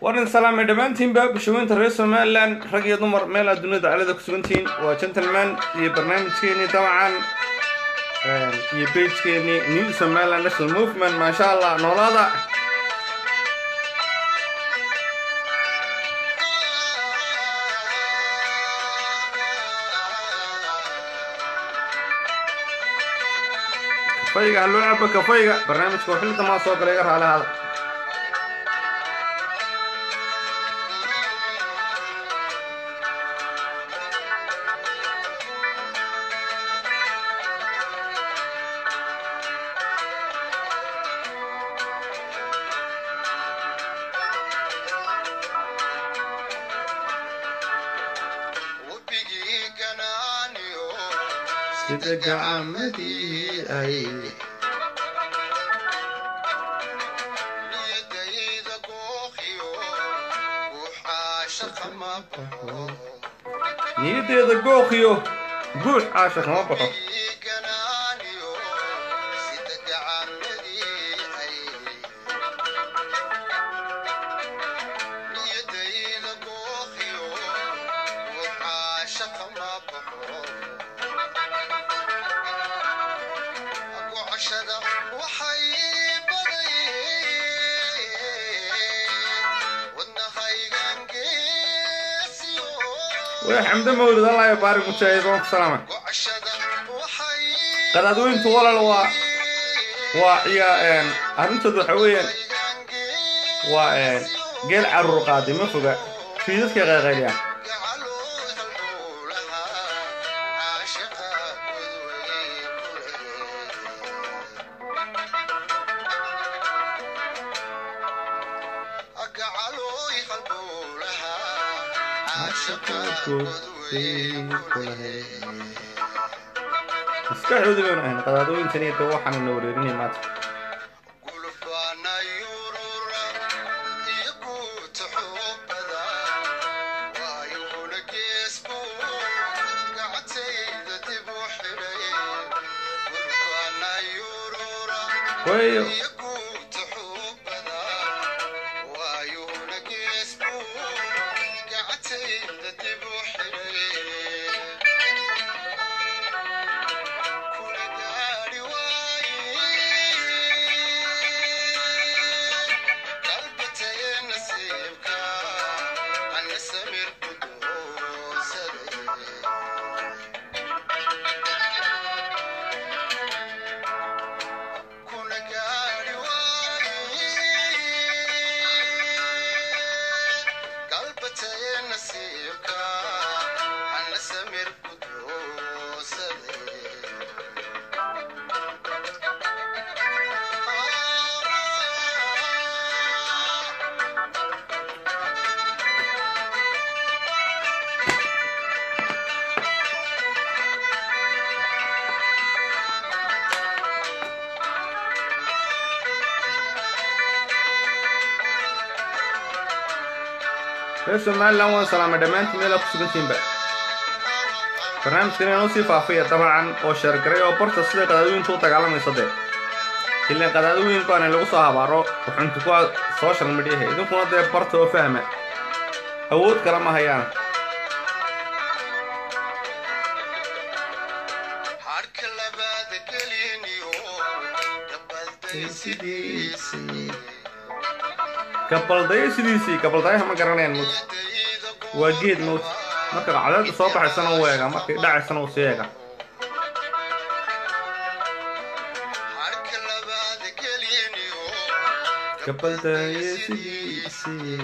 warin salaamay dhammaantiinba bulshooyinta reer somalilan rag iyo dumar meel aad dunida dacalada ku sugantihiin waa gentleman iyo barnaamijkeenii dabcan iyo bagekeenii new somaliland national movement maasha allah noolaada kafayga ha loo cabo kafayga barnaamijka oo xilli damaa soo galay iga raali hada sida gacamadii ay niyadeeda gooqiyo guux caasha kama baxo way xamdo mawlid allah ya baarik mujaahid waan ku salaamay qadaadweyntu walal waa waa iya arrintooda waxa weeyaan waa geel caruur qaaday ma foga fiidadkay qayqayliyaan maskaxdooda baynu ahayn qadaadooyintan iyo de waxaana na wareerinay maanta wayo reer somalilan waan salaamay dhammaantiin meelaa ku sugantiinba barnaamijkan inoo sii faafaya dabcan oo sheergaray oo barta sida qadaadooyintu u dagaalamayso dee ilaan qadaadooyin baana lagu soo habaaro wuxunti kuwa social mediaha idinkuna dee barta oo fahma awood kale ma hayaan gabaldaya sidiisii gabaldayaha ma garanayaan mut waa geed mut marka cadeedda soo baxaysana uu eega markay dhacaysana uu sii eega gabaldaya sidiisii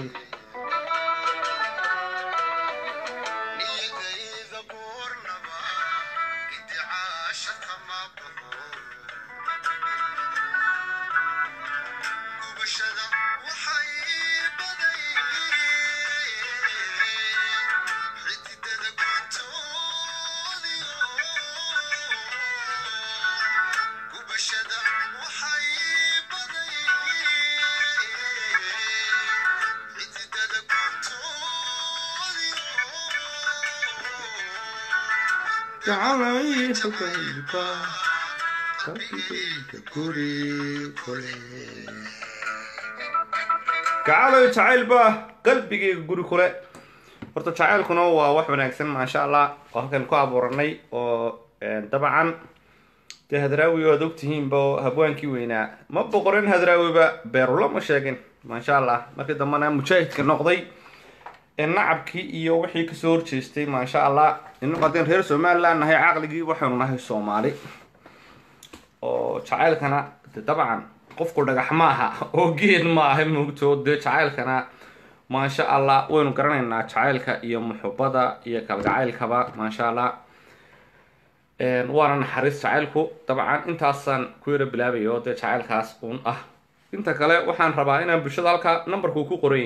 gacaloy jacayl baa qalbigayga guri kule horta jacaylkuna waa wax wanaagsan maasha allah oo halkan ku abuuranay oo dabcan dee hadraawi oad ogtihiinba habwaankii weynaa ma boqorin hadraawiba beerula ma sheegin maasha allah markii dambena mujaahidka noqday nacabkii iyo wixii kasoo horjeestay maasha allah inagu haddeen reer somaliland nahay caqligii waxaynu nahay soomaali oo jacaylkana de dabcan qofku dhagax ma aha oo geed ma aha moogto dee jacaylkana maasha allah waynu garanaynaa jacaylka iyo muxubada iyo kalgacaylkaba maasha allah waana naxariis jacaylku dabcan intaasaan ku yaro bilaabay oo dee jacaylkaas uun ah inta kale waxaan rabaa inaan bulshada halkaa numberku ku qoray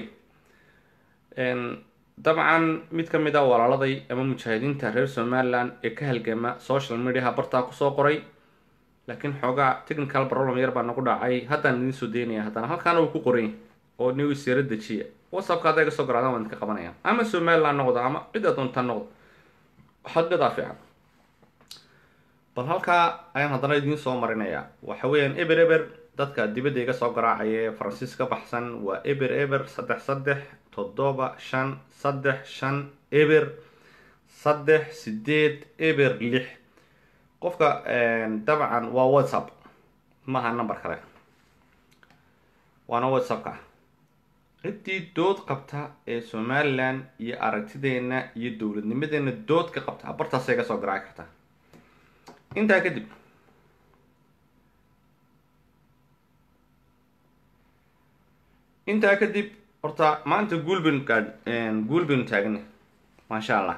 dabcan mid ka mid a walaaladay ama mujaahidiinta reer somaliland ee ka halgama social mediaha bartaa kusoo qoray laakiin xoogaa technical problem yar baa nagu dhacay haddaan idiin soo daynaya haddana halkaana uu ku qoray oo nigu isyaro dejiya whatsappka hadday kasoo garaadaan waan idinka qabanaya ama somaliland noqdo ama cidda doonta noqdo xadgadaa fiican bal halkaa ayaan haddana idiin soo marinayaa waxa weeyaan eber eber dadka dibadda iga soo garaacaya ee faransiis ka baxsan waa eber eber saddex saddex toddoba shan saddex shan eber saddex sideed eber lix qofka dabcan waa whatsapp maaha number kale waana whatsappka ciddii dood qabta ee somaliland iyo aragtideena iyo dowladnimadeena dood ka qabta bartaasay ka soo garaaci kartaa intaa kadib intaa kadib horta maanta guulbin guul baynu taagana maasha allah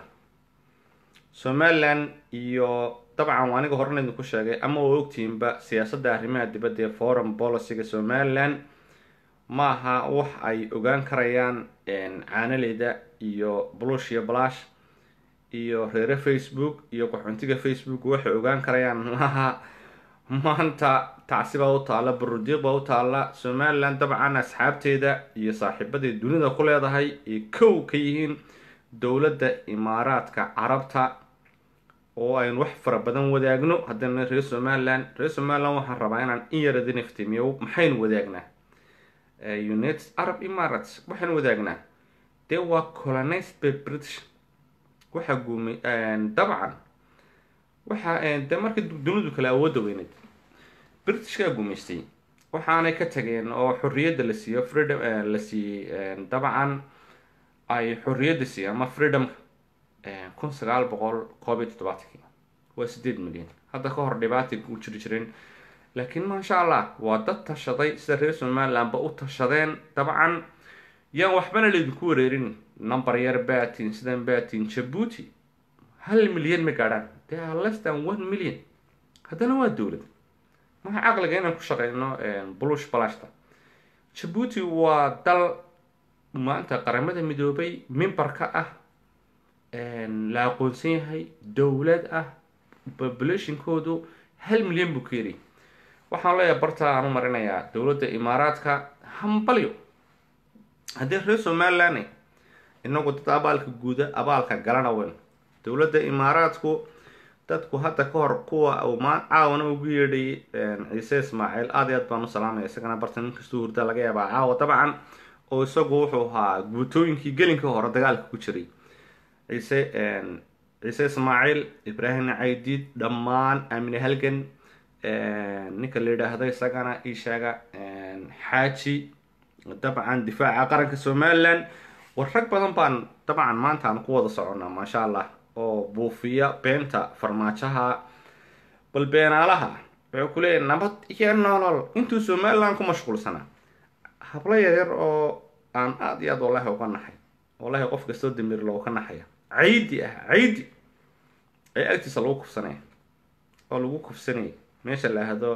somaliland iyo dabcan aniga horena idinku sheegay ama waa ogtihiinba siyaasadda arrimaha dibadda ee foreign policyga somaliland ma aha wax ay ogaan karayaan caanaleyda iyo blush iyo blash iyo reere facebook iyo qaxoontiga facebook waxay ogaan karayaan maaha maanta tacsi baa u taalla barudiiq baa u taalla somaliland dabcan asxaabteeda iyo saaxiibaday dunida ku leedahay ay kow ka yihiin dowladda imaaraadka carabta oo aynu wax fara badan wadaagno haddana reer somaliland reer somaliland waxaan rabaa inaan in yar idin iftiimiyo maxaynu wadaagnaa united arab emirates waxaynu wadaagnaa dee waa colonized by british waxaa guumay dabcan waxa dee markii dunidu kale awoodda weyneyd britishkaa guumaystay waxaanay ka tageen oo xorriyadda la siiyo freedom la siiyey dabcan ay xorriyadda siiyeen ama freedomka kun sagaal boqol koob iyo toddobaatankii waa sideed milyan hadda ka hor dhibaatay ku jiri jireen laakiin maasha allah waa dad tashaday sida reer somalilandba u tashadeen dabcan yaan waxbana laydinku wareerin number yar batin sidan batin jabuuti hal milyan ma gaadhaan they are less than one million haddana waa dowlad maxa caqliga inaan ku shaqeyno blush balashta jabuuti waa dal maanta qaramada midoobay mimbar ka ah la aqoonsan yahay dowlad ah populationkoodu hal milyan buu ka yari waxaan leeyahay barta aan u marinayaa dowladda imaaraadka hambalyo haddii reer somaliland inagu dad abaalka guuda abaalka galana weyn dowladda imaaraadku dadku hadda ka hor kuwa uu maa caawana ugu yeedhay ciise ismaaciil aad iyo aad baan u salaamaya isagana barta nin kastuu hurda laga yaabaa caawa dabcan oo isagu wuxuu ahaa guutooyinkii gelinka hore dagaalka ku jiray ciise ciise ismaaciil ibraahim caydiid dhammaan aamine halgan ninka la yidhaahdo isagana ii sheega xaaji dabcan difaaca qaranka somaliland war rag badan baan dabcan maanta aan ku wada soconnaa maasha allah oo buufiya beenta farmaajaha bal beenaalaha wuxuu ku leeyahay nabad iyo nolol intuu somaliland ku mashquulsanaa hablo yaryar oo aan aada iyo aad wallahi uga naxay wallahi qof kastoo damir looga naxaya caydi ah caydi ayaa agtiisa lagu kufsanaya oo lagu kufsanayay meesha la ahdo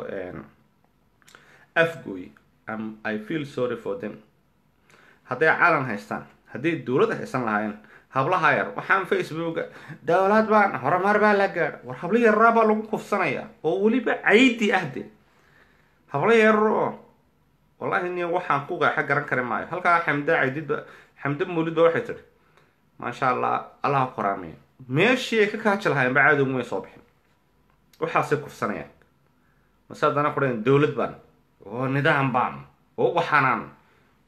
afgoy i feel sorry for them hadday calan haystaan hadday dowlad haysan lahaayeen hablaha yar waxaan facebooka dowlad baan horumar baa la gaadha war hablo yaraa baa lagu kufsanaya oo weliba caydi ah de hablo yarar oo wallahi ni waxaan ku qeexa garan kari maayo halkaa xamda caydidba xamda mawlid ba waxay tihi maasha allah allaha qoraameya meeshii ay ka kaaji lahaayeen ba caadowgu may soo bixin waxaasay kufsanayaan mase haddana kudhaen dowlad baan oo nidaam baan oo waxanaan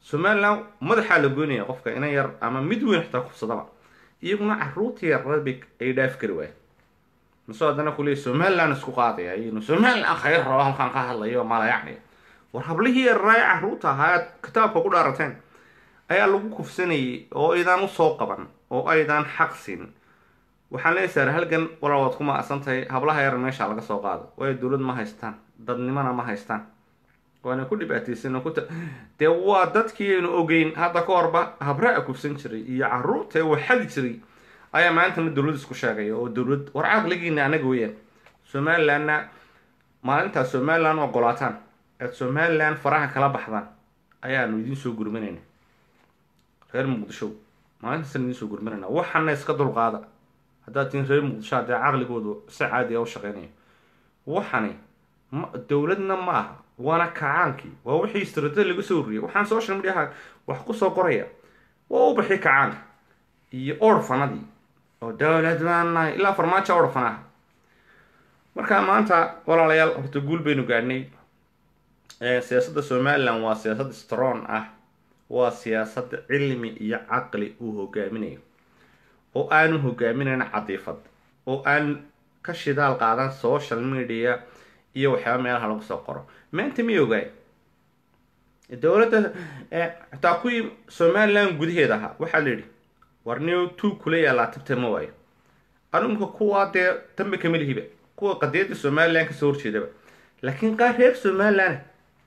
somaliland madaxaa la goynaya qofka ina yar ama mid weyn xitaa kufsadaba iyaguna caruurta yararad bay ay dhaafi kari waayeen masoo haddana kuleey somaliland isku qaadaya iyaguna somaliland khayr rabo halkaan ka hadlayo malayacniya war hablihii yararaay caruurta ahaa aad kitaabka ku dhaarateen ayaa lagu kufsanayay oo aydaan usoo qaban oo aydaan xaq siin waxaan leeyahay saar halgan walaa waad ku maacsan tahay hablaha yar meesha laga soo qaado waayo dowlad ma haystaan dadnimona ma haystaan waana ku dhibaataysan ku dee waa dadkii aynu ogeyn hadda ka horba habraa kufsan jiray iyo caruurta ee waxadi jiray ayaa maantana dowlad isku sheegaya oo dowlad war caqligiina anaga weeyaan somalilandna maalintaas somaliland ogolaataan aad somaliland faraha kala baxdaan ayaanu idiin soo gurmanayna reer muqdisho maalintaasaan idiin soo gurmanayna waxana iska dulqaada haddaad tihin reer muqdisho haddee caqligoodu si caadi a u shaqeynaya waxani ma dowladna ma aha waana kacaankii waa wixii istraatiji laga soo wariyay waxaan social mediaha wax kusoo qoraya waa u baxi kacaanka iyo orfanadii oo dowlad baan nahay ilaa farmaajo orfanaha marka maanta walaalayaal horta guul baynu gaadhnay siyaasadda somaliland waa siyaasad strong ah waa siyaasad cilmi iyo caqli uu hogaaminayo oo aanu hogaaminayn cadiifad oo aan ka shidaal qaadan social media iyo waxyaaba meelaha lagu soo qoro maanta ma ogaay dowladda xitaa kuwii somaliland gudaheeda ahaa waxaa la yidhi war new two kula yaalaa tabta ma waayo anumka kuwaa dee dambe kama lihiba kuwa qadiyadda somaliland kasoo horjeedaba laakiin qaar reer somaliland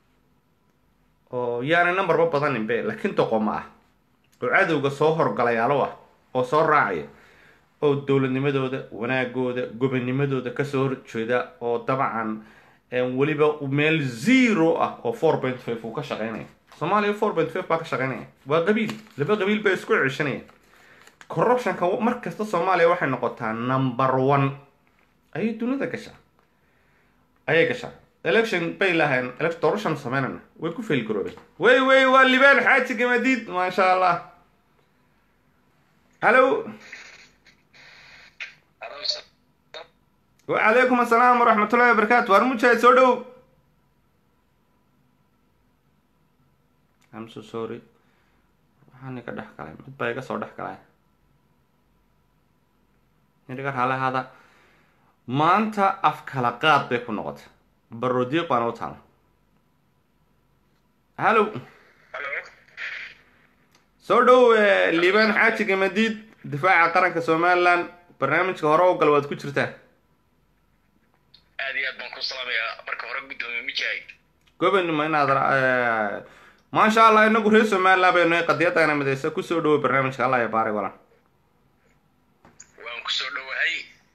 oo yaana numberba badanin be laakiin doqoma ah oo cadowga soo horgalayaalo ah oo soo raacaya oo dowladnimadooda wanaagooda gobonimadooda kasoo horjeeda oo dabcan weliba meel zero ah oo four point five uu ka shaqeynaya soomaaliya four point five baa ka shaqeynaya waa qabiil laba qabiil bay isku ceshanaya corruptionka mar kasta soomaaliya waxay noqotaa number one ayay dunida gashaa ayay gashaa election bay lahayn election doorashan sameynana way ku fail garoobeen wey wey waa libaan xaaji gamadiid maasha allah hallo wacalaykum assalaam waraxmatullahi wabarakaatu waar mujaahid soo dhow am so sorry waxaan iga dhex galay mid baa iga soo dhex galay niga raale hada maanta af kala qaad bay ku noqotay barodiiq baana u taala hallo soo dhow liibaan xaaji gamadiid difaaca qaranka somaliland barnaamijka hore oo gal waad ku jirtaa aad iyo aad baan ku salaamayaa marka hore guddoomiye mujaahid gobanimo inaad maasha allah inagu reer somaliland baynu qadiyadana midaysa kusoo dhawo barnaamijka allah ya baaray walan waan kusoo dhowahay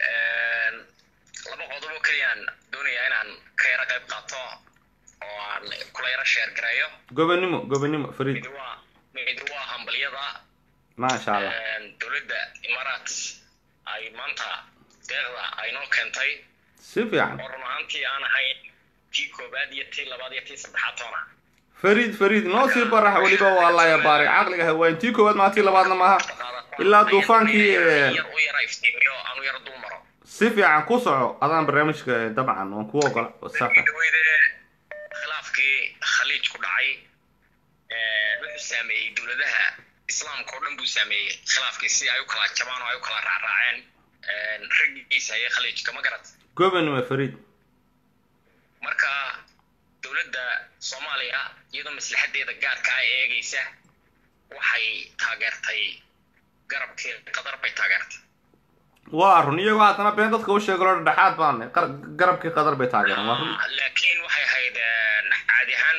laba qodob oo keliyaan doonayaa inaan ka yaro qayb qaato oo aan kula yaro sheer gareeyo gobanimo gobanimo fariid mid waa mid waa hambalyada maasha allah dowladda imaaraat ay maanta deeqda ay noo keentay si fiican oo run ahaantii aan ahayn tii koobaad iyo tii labaad iyo tii saddexaad toona fariid fariid noo sii barax weliba waa allah ya baaray caqliga hawaayin tii koowaad maa tii labaadna maaha ilaa duufaankii yar u yara iftiimiyo aan u yara dul maro si fiican ku soco adaan barnaamijka dabcan waan kuu ogola safa dhaweyde khilaafkii khaliij ku dhacay wuxuu saameeyey dowladaha islaamka oo dhan buu saameeyey khilaafkii si ay u kala jabaan oo ay u kala raacraaceen raggiisa ayay khaliijka ma garat gobanimo fariid marka dowladda soomaaliya iyadoo maslaxadeeda gaarka ah eegaysa waxay taageertay garabkii qadar bay taageertay waa run iyagoo haddana been dadka u sheego lo dhexaad baan garabkii qadar bay taageereen waa run laakiin waxay ahayd caadi ahaan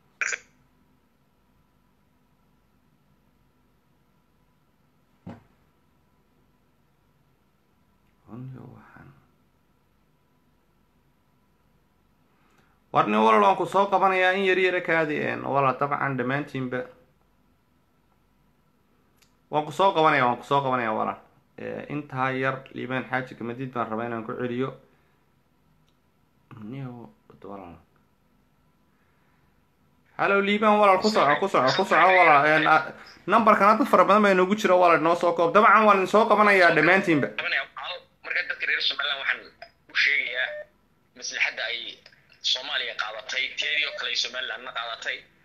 warni walal waan ku soo qabanayaa in yar yara kaadi wala dabcan dhammaantiinba waan ku soo qabanaya waan kusoo qabanaya walal intaa yar liibaan xaaji kamadiid baan rabaa inaan ku celiyo walal hallo liibaan walal ku soco ku soco ku soco walal numberkan dad fara badan baa inoogu jira walal noo soo koob dabcan waan idin soo qabanayaa dhammaantiinba marka dadka reer somaliland waxaan u sheegayaa maslaxadda ay soomaaliya qaadatay teedii oo kale ay somalilandna qaadatay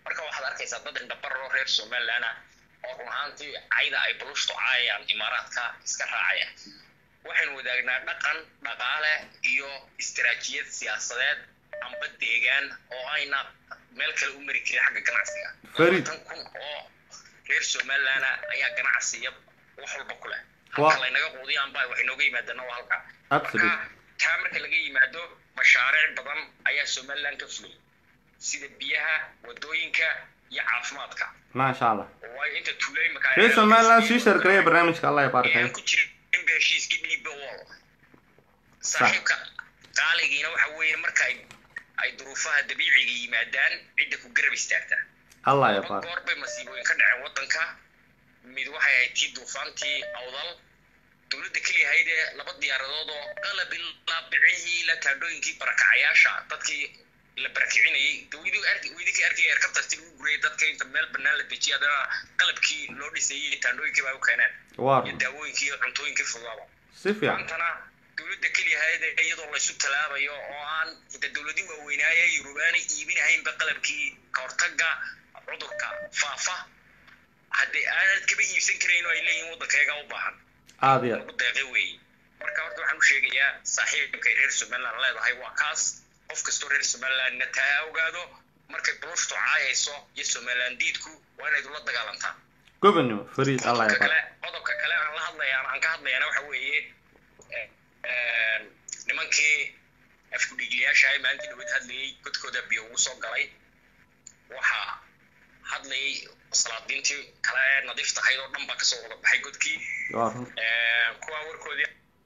marka waxaad arkaysaa dad indhabarro reer somaliland ah oo run ahaantii cayda ay bulushtu caayayaan imaaraadka iska raacaya waxaynu wadaagnaa dhaqan dhaqaale iyo istaraatijiyad siyaasadeed amba deegaan oo ayna meel kale u mari karin xagga ganacsiga Farid. tan kun oo reer somaliland ayaa ganacsiya wax walba ku leh Waa- halka laynaga quudiyaan baa waxay nooga yimaadana waa halka Absolute. marka taa marka laga yimaado mashaariic badan ayaa somaliland ka fulay sida biyaha wadooyinka iyo caafimaadka maasha allah waayo inta tuulay markaa reer somaliland sii shargareeya barnaamijka allah yabaarak ayaan ku jirin in heshiiskii dhiibba wall saaxiibka qaaligiina waxa weeye marka ay ay duruufaha dabiiciga yimaadaan cidda ku garab istaagta allah laba yabaarak goor bay masiibooyin ka dhaceen waddanka mid waxay ahayd tii duufaantii awdal dowladda keliya ahayd ee laba diyaaradood oo qalab ilaa bicihii la taandhooyinkii barakacayaasha dadkii la barakicinayay dawidii arki weydikii arkay erkabtarti lagu gurayay dadka inta meel bannaan la dejiyay haddana qalabkii loo dhisayay taandhooyinkii baa u keeneen waa iyo daawooyinkii iyo cuntooyinkii fudaaba si fiican maantana dowladda keliya ahayd ee iyadoo laysu talaabayo oo aan inta dowladii waaweynaaye yurubaanay iibinahaynba qalabkii kahortaga cudurka faafa haddii aanad kaba iibsan karayn oo ay leeyihin waddankeega u baahan aad iyo aad lagu deeqay weeye marka horta waxaan u sheegayaa saaxiibkay reer somaliland leedahay waa kaas qof kastoo reer somalilandna taa ogaado markay bulushtu caayayso iyo somaliland diidku waa inayd ula dagaalantaa gobonimo fariid allah qodobka kale yabaarak qodobka kale aan la hadlayaan aan ka hadlayana waxa weeye eh, eh, nimankii afkudhigliyaasha ay maalintii dhaweyd hadlayay godkooda biyo ugu soo galay waxaa hadlayay salaadiintii kale ee nadiif tahayd oo dhan baa kasoo wada baxay godkii waa run Eh, kuwaa warkoodii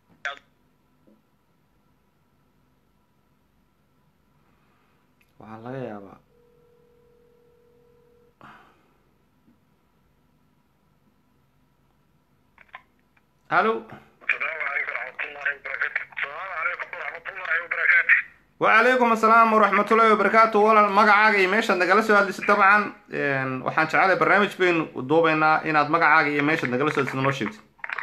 waxaa laga yaabaa alo السلام عليكم ورحمة الله وبركاته السلام عليكم ورحمة الله وبركاته وعليكم السلام ورحمة الله وبركاته walaal magacaaga iyo meeshaad nagala soo hadlaysid dabcan een, waxaan jecelahay barnaamij baynu duubaynaa inaad magacaaga iyo meeshaad nagala soo hadlaysid noo sheegtid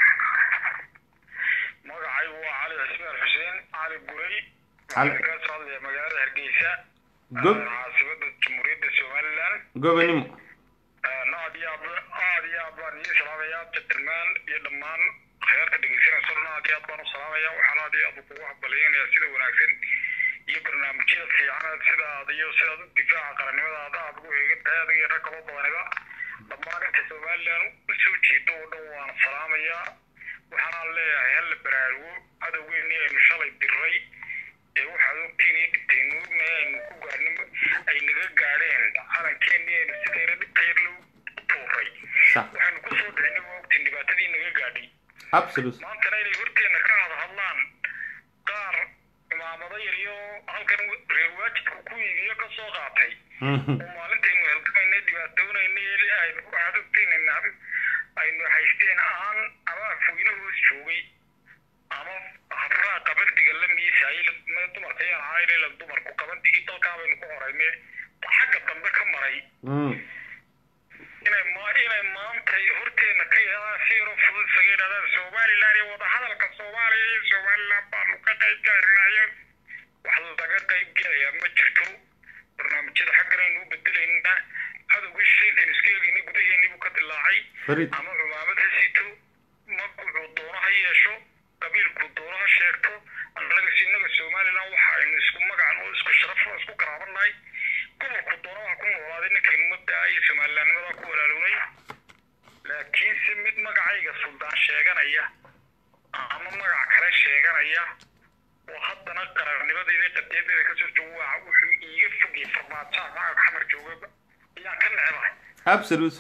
magacay waa cali cismaan xuseen cali guray Cali. waxaan ka soo hadlaya magaalada hargeysa Gob. ee, caasimada jamhuuriyadda somaliland gobonimo Ee, aad iyo aad aad iyo aad baan idin salaamayaa gentleman iyo dhammaan khayaarka dhegeysanaysa dhan aad iyo aad baan u salaamaya waxaan aad iyo aad kugu hambalyaynaya sida wanaagsan iyo barnaamijyada fiican sida aad iyo sidaad u difaaca qarannimadaada aad ugu heegan tahay adiga iyo rag kaloo badaniba dhammaan inta somaliland u soo jeedo oo dhan waan salaamayaa waxaanaan leeyahay halla baraarugo cadowgeennii aynu shalay diray ee waxaad ogtiin iyo dhibtaynu ognahay aynu ku gaadhin ay naga gaadheen calankeenii aynu sidayna dhibta yar loo tuuray sax waxaynu ku soo dhicinay waa ogtiin dhibaatadii naga gaadhay absolute maantana inay horteenna ka hada hadlaan qaar imaamado yar iyo halkan reer waajibka ku iibiyo ka soo qaatay Mhm. oo maalintaynu halgamaynay dhibaatoonaynay aynu waxaad ogtiin aynu haysteen aan ama afweyne hoos joogay ama habraa qabandiga la miisaayay ma dumarka ayaan ahayn la dumarku qabandigii dalkaa baynu ku horayne xagga dambe ka maray Mm. inay ma inay maanta horteena ka yeelaan si yaro fudud isaga yidhahdaan somaliland iyo wadahadalka soomaaliya iyo somaliland baanu ka qayb galaynayo wax laga qayb gelayaa ma jirto barnaamijyada xaggan aynu u bedelaynaa cadowgii shaykan iska eegayna gudaheennii buu ka dilaacay fariid ama cumaamad ha sito magacu doono ha yeesho qabiilku doono ha sheegto annaga inaga somaliland waxa aynu isku magacan oo isku sharaf oo isku garaabanahay gobolku doono waxa ku noolaaday ninkaynu mabdaa iyo somalilandnimadaa ku walaalownay laakiinse mid magacayga suldaan sheeganaya ama magac kale sheeganaya oo haddana qarannimadeeda qadeedeeda kasoo joogo waa wuxuu iiga fogay farmaajaha magaca xamar jooga ayaan ka necbahay absolute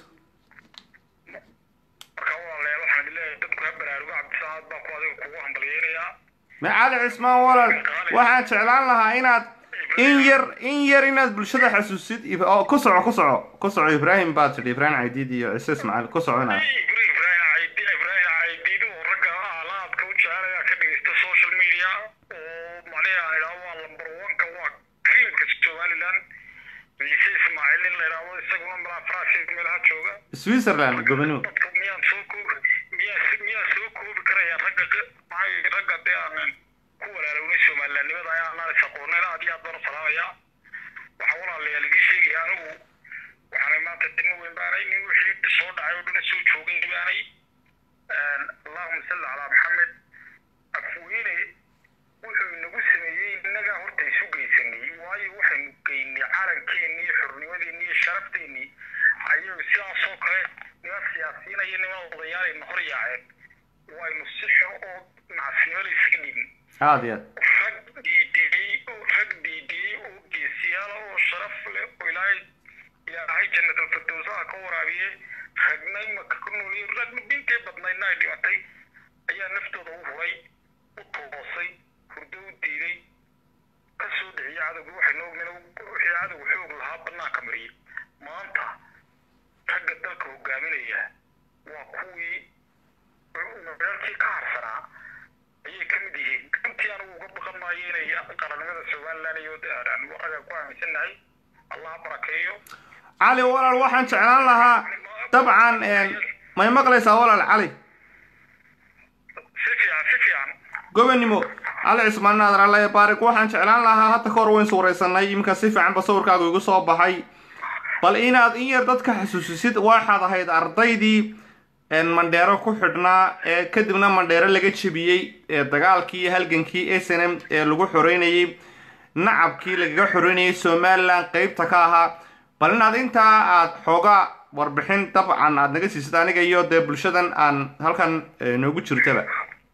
marka walaalayaal waxaan idin leeyahay dadku ha baraarugo cabdisalaad baa ku adiga kugu hambalyeynayaa macali cismaan walaal waxaan jeclaan lahaa inaad in yar in yar inaad bulshada xasuusid ib- oo ku soco ku soco ku soco ibraahim baad tidhi ibraahim caydiid iyo cise ismaaciil ku soco inaad Ibrahim Ibrahim Caydi Ibrahim Caydiid oo ragga alaabka u jecelaya ka dhegeysta social media oo macnaha aan idhaahdo waa lambar one-ka waa creamka Somaliland ciise ismaaciil in la idhaahdo isaguna malaa faransiis meelaha jooga switzerland gobonimo dadku miyaan soo koobi miyaa miyaa soo koobi karaya ragga q- maxaa ragga dee aanan ku walaalownay somalilandnimada ayaa anaan is aqoonin aad iyo aad baan u salaamayaa waxaa walaalayaal igii sheegaya anigu waxaanay maanta dibna weyn baanay nin wixii soo dhacay oo dhan soo joogay baanay allahuma salli calaa maxamed afweyne wuxuu inagu sameeyey innagaa horta isu geysanay waayo waxaynu geynay calankeenii xornimadeennii iyo sharafteenii ayagu sidaasoo kale niman siyaasiyiin iyo niman odayaalayna hor yaaceen waynu si xun oo nacasnimo la iskaga dhibin aada iyo aad rag diidiyey oo rag diidiyey oo geesiyaala oo sharaf leh oo ilaahay ilaahay jannatul firdowsaha ka waraabiye ragna imaka ku nooliyo ragna dhintay badnaydna ay dhimatay ayaa naftooda u huray u toosay hurdo u diiday ka soo dhiciyay cadowga waxaynu ognayn wixii cadowga xoog lahaa bannaanka mariyey maanta ragga dalka hogaaminaya waa kuwii meelkii ka harsanaa ayay ka mid yihiin runtii anigu uga baqan maayo inay qarannimada somaliland iyo waraga ku aaminsannahay allah barakeeyo cali walaal waxaan jeclaan lahaa dabcan may maqlaysaa walaal cali si fiican si fiican gobonimo cali cismaan naadir alle baarik waxaan jeclaan lahaa hadda ka hor weyn suuraysanay iminka si fiicanba sawirkaagu igu soo baxay bal inaad in yar dadka xasuusisid waxaad ahayd ardaydii mandheero ku xidhnaa ee kadibna mandheero laga jebiyey ee dagaalkii iyo halgankii s n m ee lagu xoreynayey nacabkii lagaga xoreynayay somalilan qeybta ka ahaa bal inaad intaa aad xoogaa warbixin dabcan aad naga siisid aniga iyo dee bulshadan aan halkan noogu jirtaba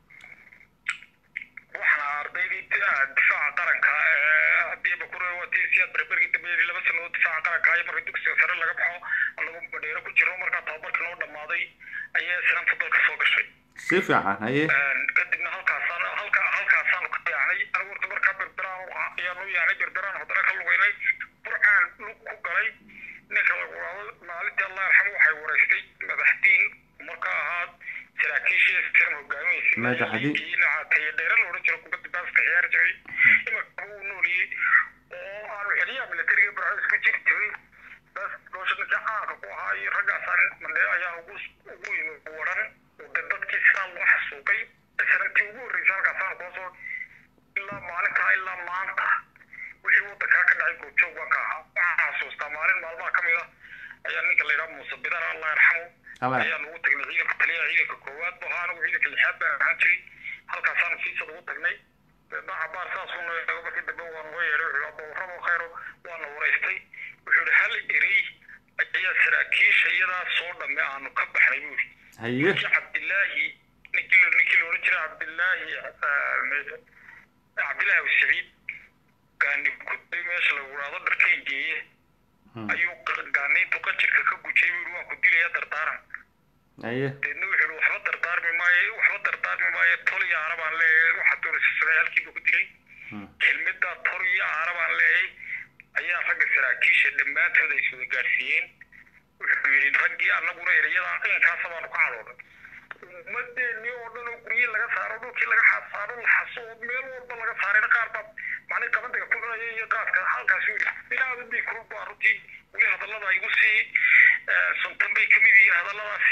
waxaana ardaydii difaaca qaranka haddii bakure watiisiyaad berbergii dambeeyay laba sanadood difaaca qaranka iyo marka dugsiga sare laga baxo anagu madheero ku jiro markaa tababarka noo dhammaaday ayaa isnaanta dalka soo gashay si fiican haye kadibna halkaasaan halka halkaasaanu ka yaacnay anigu horta markaa berberaan ayaanu yaacnay berberaan haddana ka lugaynay burcaan lug ku galay ninka lagu dhaado maalintii allah yarxamo waxay wareystay madaxdiin markaa ahaad saraakiishii siran hogaaminaysay Madaxdii. tayo dheere la odhan jiro kubadda baaska ciyaari jiray imika uu nooliyey oo aanu celiyaa militariga barcada isku jiri jiray bas doosha ninkii caanka ku ahaa iyo raggaasaan mandhe ayaan ugu ugu yimi waran oo de dadkii sidaa loo xasuuqay sanadkii ugu horreysay halkaasaan koo soo ilaa maalintaa ilaa maanta wixii waddankaa ka dhacay goobjoog baan ka ahaa waxaan xasuustaa maalin maalmaha ka mid ah ayaa ninka la yidhaha muuse bidar allah yarxamo Allah. ayaan ugu tagnay ciidanka taliyaha ciidanka koowaad bu ahaa anigu ciidanka lixaad baan ahaan jiray halkaasaanu fiisad ugu tagnay deedna cabaar saasuu noo eego markii dambe waa noo yeedhay wuxuu abawarrabo khayro waana wareystay wuxuu yihi hal erey ayaa saraakiisha iyadaa soo dhamme aanu ka baxnay buu yidhi haye ninkii cabdilaahi ninkii la- ninkii la odhan jiray cabdilaahi ah, cabdilaahi abu saciid gaani kuday meesha lagu dhahdo dharkayn geeye ayuu qa- gaaniintu qajirka ka gujay buu yidhi waan ku dilayaa dardaaran haye deedna wuxuu yihi waxba dardaarmi maayo waxba dardaarmi maayo tol iyo aara baan leeyahay waxaa doonaysa samee halkiiba ku dilay kelmiddaa tol iyo aara baan leeyahay ayaa ragga saraakiisha dhammaantood ay iswada gaadhsiiyeen wuxuu yidhi raggii annaguna ereyada inkaasa baanu ka cadoonay ummadeenii oo dhan oo guryihii laga saaro dhulkii laga xasaaro la xaso oo meel walba laga saarayna qaar baa macnii qabandiga ku cunaya iyo qaadka halkaas yidhi inaada bii kulub baa runtii weli hadallada igu sii suntan bay kamid yihiin hadalladaasi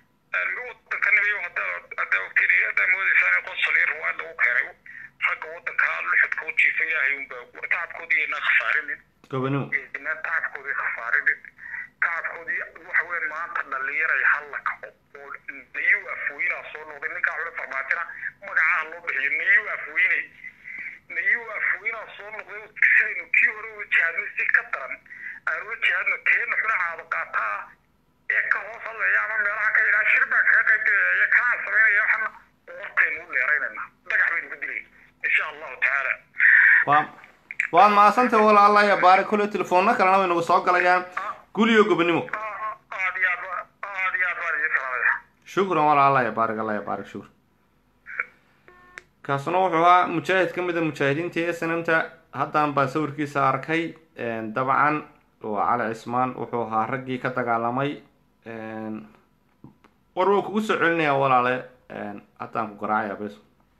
wadanka nimayo haddaa ogtiin haddaa moodaysaan in qosol iyo ruwaad lagu keenay ragga wadanka luxudka u jiifa ilaahay unbaa war tacabkoodii aynaan khasaarinin gobonimo inaan tacabkoodii khasaarinin tacabkoodii waxa weeye maanta dhalinyaray halla kaco oo nayu afweyna soo noqday ninkaa xule farmaajina magacaha loo bixiyo nayu afweyne nayu afweyna soo noqday sidaynu kii hore uga jihaadnay si ka daran aan uga jihaadno keena xule caado qaata ah ee ka hoos hadlaya ama meelaha ka yidhaha shir baa kaga qayb galaya iyo kanaan samaynaya waxana wartaynu u dheeraynayna dhagax baynu ku dilayna insha allahu tacaala waa waad mahadsantahay walaala ya baarik kule telefoonna kalena way nagu soo galayaan guliyo gobonimo aad iyo aad ba- aad iyo aad baan idin salaamaya shukran walaala ya baarik allah ya baarik shukran kaasuna wuxuu ahaa mujaahid ka mid a mujaahidiinta ee sanamta haddaan baan sawirkiisa arkay dabcan waa cali cismaan wuxuu ahaa raggii ka dagaalamay war wuu kugu soo celinayaa walaale haddaan ku garaacaya bes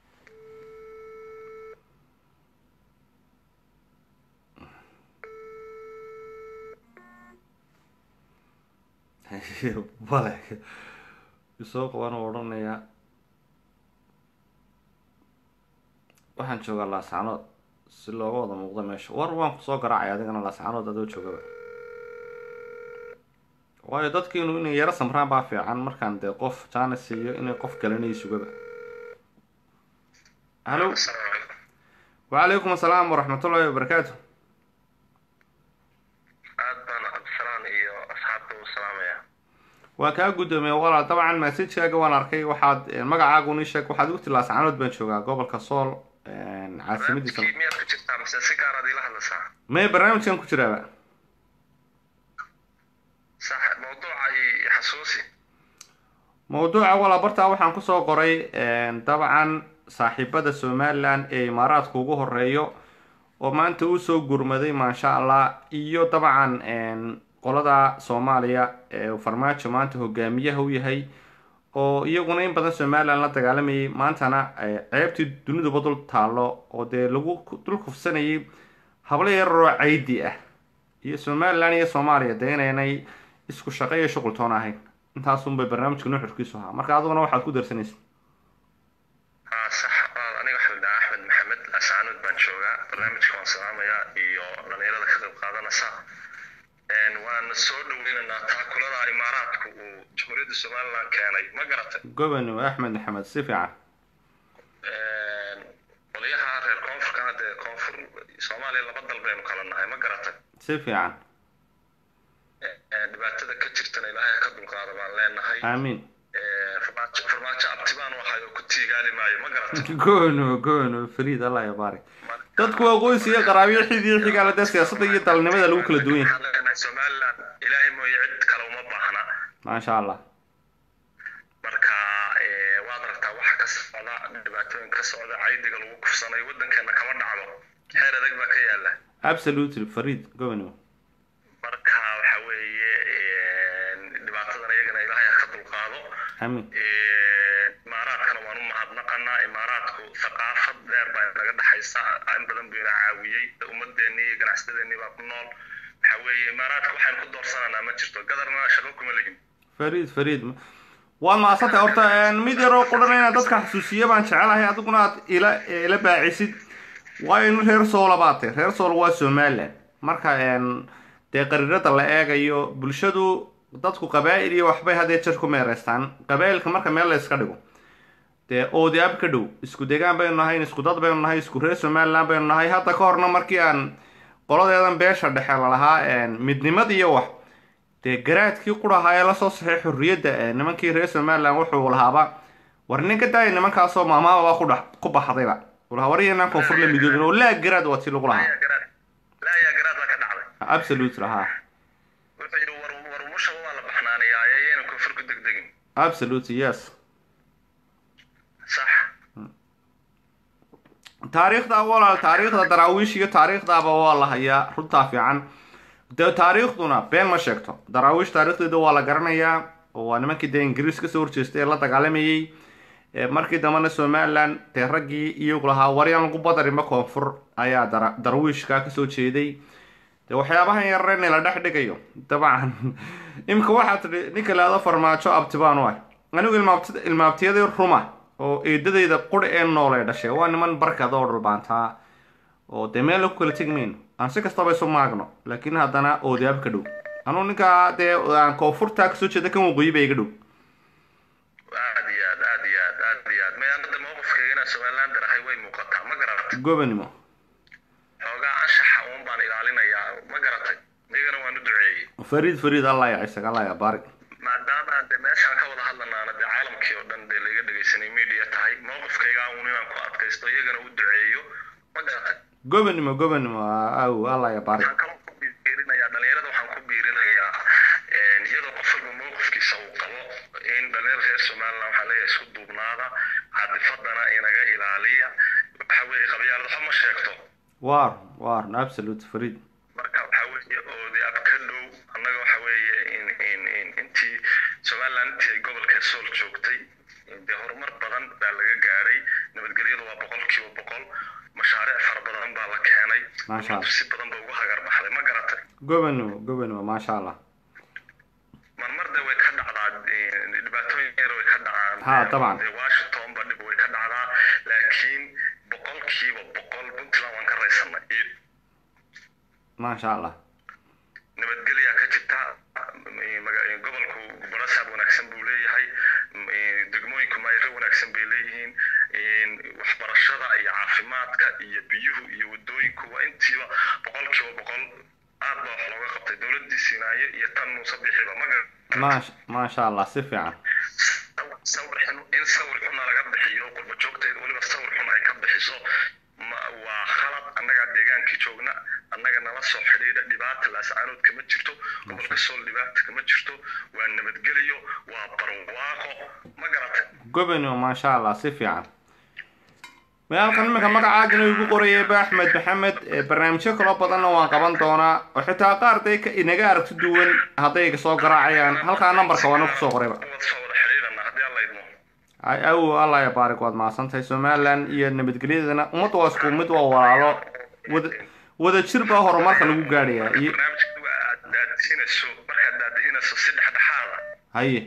bale isoo qaban oo odhanayaa waxaan joogaa laascanood si looga wada muuqdo meesha war waan kusoo garaacay adigana laascanood adoo joogaba waayo dadkiinu inay yaro samraan baa fiican markaan dee qof jaana siiyo inay qof galanay sugaba halo wacalaykum asalaam waraxmatullahi wabarakaatu aad baan cabdisalaan iyo asxaabta u salaamaya waa kaa guddoomiye walaal dabcan messagekaaga waan arkay waxaad magacaagun ii sheeg waxaad igu tilaa sacaanood baan joogaa gobolka sool caasimadiisa barnaamijkii miyaad ku jirtaa mise si gaaraad iila hadlaysaa may barnaamijkan ku jiraaba sax mawduuca i xasuusi mawduuca walaa bartaa waxaan kusoo qoray dabcan saaxiibada somalilan ee imaaraadka ugu horeeyo oo maanta usoo gurmaday maasha allah iyo dabcan qolada soomaaliya ee farmaajo maanta hogaamiyaha u yahay oo iyaguna in badan somalilan la dagaalamayay maantana ceebtii duniduba dul taallo oo dee lagu dul kufsanayay hablo yararoo caydi ah iyo somalilan iyo soomaaliya dee inaynay isku shaqo iyo shuqul toon ahayn intaasunbay barnaamijka nuxurkiisu ahaa marka adiguna waxaad ku darsanaysa haa sax waa aniga waxaa la dhahaa axmed maxamed ascaanood baan joogaa barnaamijka waan salaamayaa iyo dhalinyarada ka qayb qaadanaysa waana soo dhaweynaynaa taakulada imaaraadku uu jamhuuriyadda somaliland keenay ma garatay gobonimo axmed maxamed si fiican qolyaha reer koonfurkana dee koonfur soomaaliya laba dal baynu kala nahay ma garatay si fiican dhibaatada ka jirtana ilaahay ha ka dulqaada baan leenahay aamiin farmaajo farmaajo abtibaan u ahay oo ku tiigaali maayo ma garatay gobonimo gobonimo fariid allah ya baarik dadku waa qoys iyo qaraabiyo xid iyo xigaala dee siyaasadda iyo dalnimada lagu kala duwan yahay waxaan leenahay somaliland ilaahay mooye cid kale uma baahna maasha allah marka waad aragtaa waxa ka socda dhibaatooyin ka socda caydiga lagu kufsanayo waddankeena kama dhacdo xeer adag baa ka yaala absolutely fariid gobonimo marka waxa weeye dhibaatadan iyagana ilaahay ha ka dulqaado aamiin imaaraadkana waan u mahadnaqanaa imaaraadku thaqaafad dheer baa naga dhexaysa in badan buu ina caawiyey ummadeenii iyo ganacsadeenii baa ku nool waxa weeye imaaraadka waxaynu ku doorsananaa ma jirto gadarna shaqo kuma legin fariid fariid waad mahadsantay horta mid yaroo qudhan inaad dadka xasuusiya baan jecelahay adiguna aad ila ila baacisid waayo in reer soola baatay reer sool waa somaliland marka dee qariirada la eegayo bulshadu dadku qabaa'il iyo waxbay hadee jer ku meereystaan qabaa'ilka marka meel la iska dhigo dee oodi ab ka dhow isku degaan baynu nahay isku dad baynu nahay isku reer somaliland baynu nahay hadda ka horna markii aan qoladeedan beesha dhexe lalahaa midnimad iyo wax dee garaadkii qurahaa ee lasoo saxay xorriyadda nimankii reer somaliland wuxuu lahaaba war nin ka daaya nimankaasoo maamaababa ku dhex ku baxdayba lahaa war iyanaan koonfur la midoobin oo laa garaad waa tii lagu lahaa laayaa garaad baa ka dhacday absolute lahaa wuxuu yidhi war war umushaba waa la baxnaanayaa ayayna koonfur ku degdegin absolute yes sax taariikhda walaal taariikhda daraawiish iyo taariikhdaaba waa la hayaa runtaa fiican dee taariikhduna been ma sheegto daraawiish taariikhdeeda waa la garanayaa oo waa nimankii dee ingiriis kasoo horjeestay ee la dagaalamayey markii dambena somaliland dee raggii iyagu lahaa waryaan lagu badarinba koonfur ayaa dara darwiishka kasoo jeeday dee waxyaabahan yarareen la dhex dhigayo dabcan imika waxaa tidhi ninka laado farmaajo abtibaan u ah anigu ilmaabti ilmaabtiyadii ruma oo eedadayda quri ee nool ee dhashay waa niman barkada oo dhulbaantaa oo dee meel lagu kala tegi mayno aan si kastaba isu maagno laakiin haddana oodaab ka dhow anuu ninkaa dee aan koonfurtaa kasoo jeeda kan waqooyi ba iga dhow aad iyo aad aad iyo aad aad iyo aad may anta mowqifkayga inaan somaliland darahay way muuqataa ma garatay gobanimo xoogaa anshaxa uun baan ilaalinayaa ma garatay migana waan u duceeyey fariid fariid allah ya isaga allah ya baarik maadaama aan dee meeshaan ka wada hadlanaana dee caalamkii oo dhan dee laga dhegaysanay media tahay mowqifkayga uun inaan ku adkaysto iyagana u duceeyo ma garatay gobanimo gobanimo aw allah ya baarik waxaan kaloo ku biirinayaa dhalinyarada waxaan ku biirinayaa iyadoo qof walba mowqifkiisa uu qabo in dhalinyarada reer somaliland waxaa leeyahay isku duubnaada caadifadana inaga ilaaliya waxa weeye qabyaalad waxba ma sheegto war war absolute fariid marka waxa weeye oodi ab ka dhow annaga waxa weeye in in in intii somaliland intii ay gobolka sool joogtay dee horumar badan baa laga gaadhay nabadgelyadu waa boqolkiiba boqol mashaariic fara badan baa la keenay Masha Allah. ummaddu si badan ba ugu hagar baxday ma garatay gobanimo gobanimo maasha allah marmar de way ka dhacdaa eh, dhibaatooyin yar way ka dhacaan Ha, dabcan. Eh, washington ba dhib way ka dhacdaa laakiin boqolkiiba boqol puntland waan ka raysanay iyo maasha allah nabadgelyaa ka jirta eh, maga- eh, wanaagsan buu leeyahay m- eh, degmooyinku maayiro wanaagsan bay leeyihiin in waxbarashada iyo caafimaadka iyo biyuhu iyo wadooyinku waa intiiba boqolkiiba boqol aad baa wax looga qabtay dowladii siinaaye iyo tan muuse bixiba ma garan maasha maasha allah si fiican sawir xun in sawir xuna laga bixiyo qurba joogteeda weliba sawir xun ay ka bixiso ma waa khalad annagaa deegaankii joogna annaga nala soo xidhiidha dhibaata laascaanood kama jirto gobolka sool dhibaata kama jirto waa nabadgeliyo waa barwaaqo ma garatay gobonimo maasha allah si fiican halkan iminka magacaagana igu qorayay ba axmed maxamed ee barnaamijyo kaloo badanna waan qaban doonaa oo xitaa qaar day ka inaga aragti duwan hadday soo garaacayaan halkaa nambarka waana kusoo qorayba wad soo wada xidhiidhana haddii alla idmo ay awow allah ya baarik waad mahadsantahay somaliland iyo nabadgelyadeedana ummadda waa isku mid waa walaalo wada wada jir baa horumarka lagu gaadhayaa iyo barnaamijka waa aad daadihinayso markaad daadihinayso si dhexdhexaada haye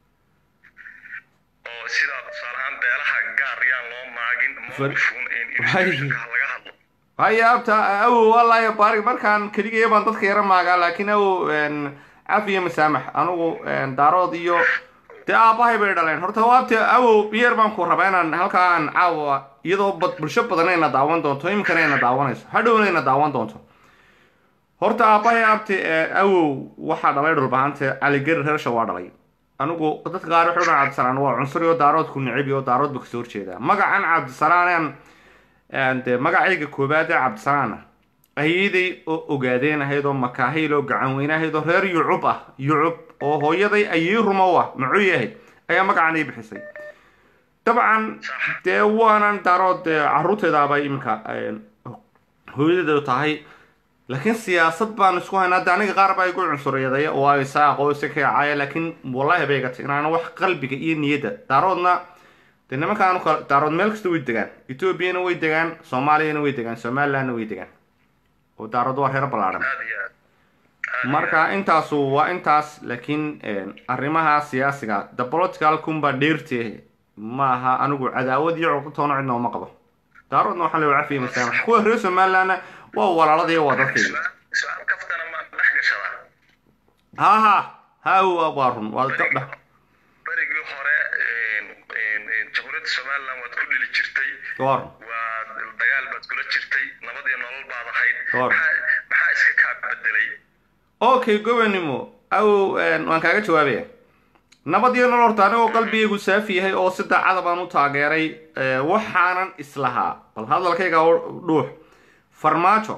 oo sida tusaale ahaan beelaha gaar yaan loo maagin Far- mawqifun in Hay. in laga hadlo haye abta awow allah ya baarik markaan keligaya baan dadka yara maagaa laakiin awow een, cafiya masaamax anigu een, daarood iyo dee aabbahay bay dhaleen horta waabta awow biyer baan ku rabaa inaan halkaan caawa iyadoo bad bulsho badanayna daawan doonto iminkana ayna daawanayso hadhowna ayna daawan doonto horta aabbahay abti ee, awow waxaa dhalay dhulbahante caligeri reersha waa dhalay anigu dadka qaar waxay odhan cabdisalaan waa cunsuri oo daaroodku necib iyo daarood ba kasoo horjeedaa magacan cabdisalaan aan dee magacayga koobaad ee cabdisalaana ayeeday oo ogaadeen ahayd oo makaahayl oo gacan weyne ahayd oo reer yucub ah yucub oo hooyaday ayey rumow ah muxuu yahay ayaa magacan ii bixisay dabcan dee waanan daarood dee caruurteedaaba iminka een, hooyadeedu tahay laakiin siyaasad baan isku haynaa hadda aniga qaar baa igu cunsuriyadaya oo ay saaqo isa kaacaya laakiin wallahi bay gatay inaan wax qalbiga iyo niyadda daaroodna dee nimankaan kala daarood meel kasta way degaan etoobiyana way degaan soomaaliyana way degaan somalilandna way degaan oo daarood waa reer ballaaran aad iyo aad marka intaasu waa intaas laakiin een, arrimaha siyaasiga the political kumba dheertee maaha anigu cadaawad iyo cuqubtoona cidna uma qabo daaroodna waxaa la cafiya masaamax kuwa reer somalilandna waa walaaladii waa dadkayga Su-aal- su-aal kaftana ma dhex gashadaa ha ha ha waa waa run waa gabdha berigii hore een, een, een, jamhuuriyadda somaliland waad ku dhili jirtay waa run waa dagaal baad kula jirtay nabad iyo nolol baad ahayd Door. maxaa maxaa iska kaa bedelay okay gobonimo awow een, waan kaaga jawaabaya nabad iyo nolol horta anigoo qalbigaygu saafi yahay oo si daacada baan u taageeray ee, waxaanan islahaa bal hadalkayga u dhuux farmaajo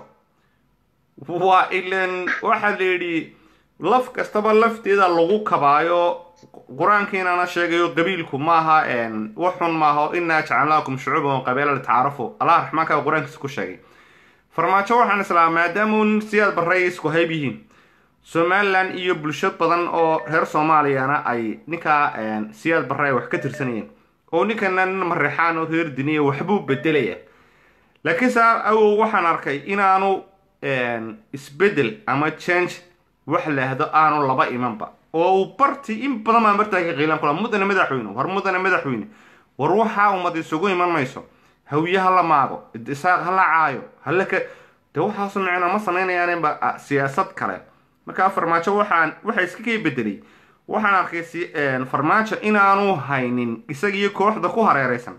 waa ilan waxaa la yidhi laf kastaba lafteeda lagu kabaayo qur-aankiinana sheegayo qabiilku maaha een, wax xun maaha oo inaa jacalnaakum shucuuban qabeela litacaarafu allah raxmaanka qur-aankiisa ku sheegay farmaajo waxaan islahaa maadaama uu siyaad barray isku hayb yihiin somaliland iyo bulsho badan oo reer soomaaliyana ay ninkaa een, siyaad barre ay wax ka tirsanayeen oo ninkana nin marexaan oo reer diniya waxbuu bedelaya laakiin saa awow waxaan arkay inaanu een, isbedel ama change wax laahdo aanu laba imanba oo uu barti in badan baa martaa ka qiilan kula mudane madaxweyne war mudane madaxweyne war waxaa ummad isugu iman mayso hawiye ha la maago isaaq ha la caayo hala ka de waxaasu micno ma samaynayaanba ah, siyaasad kale markaa farmaajo waxaan waxa iska kay bedelay waxaan arkay si een, farmaajo inaanu haynin isagiyo kooxda ku hareeraysan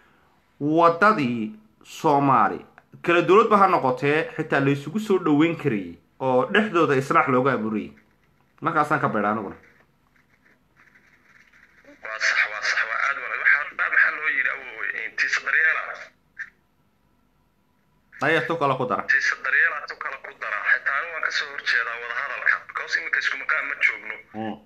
wadadii soomaali kala dowladba ha noqotee xitaa la isugu soo dhoweyn karayay oo dhexdooda islaax looga abuurayay markaasaan ka beedha aniguna waa sax waa sax waa aad wala waxaa baa maxaa loo yidhi awowe tiisa daryeela ayaa tu kale ku dara tiisa daryeela tu kale ku dara xitaa anigu waan kasoo horjeedaa wadahadalka because iminka isku makaan ma joogno Mm.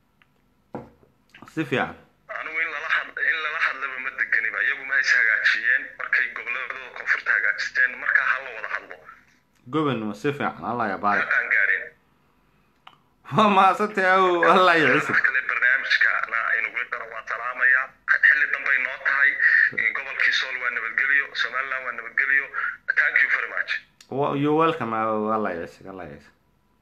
si fiican anigu in lala had in lala hadlaba ma degeniba iyagu ma hays hagaajiyeen markay goboladooda koonfurta hagaajisteen markaa ha la wada hadlo gobonimo si fiican allah ya baarik aan gaareen waa mahadsantahay awow allah ya cisib wax kale barnaamijkana aynu weli dana waa salaamayaa xilli dambay noo tahay gobolkii sool waa nabadgelyo somaliland waa nabadgelyo thank you very much Wa- you're welcome awow allah ya cisib allah ya cisib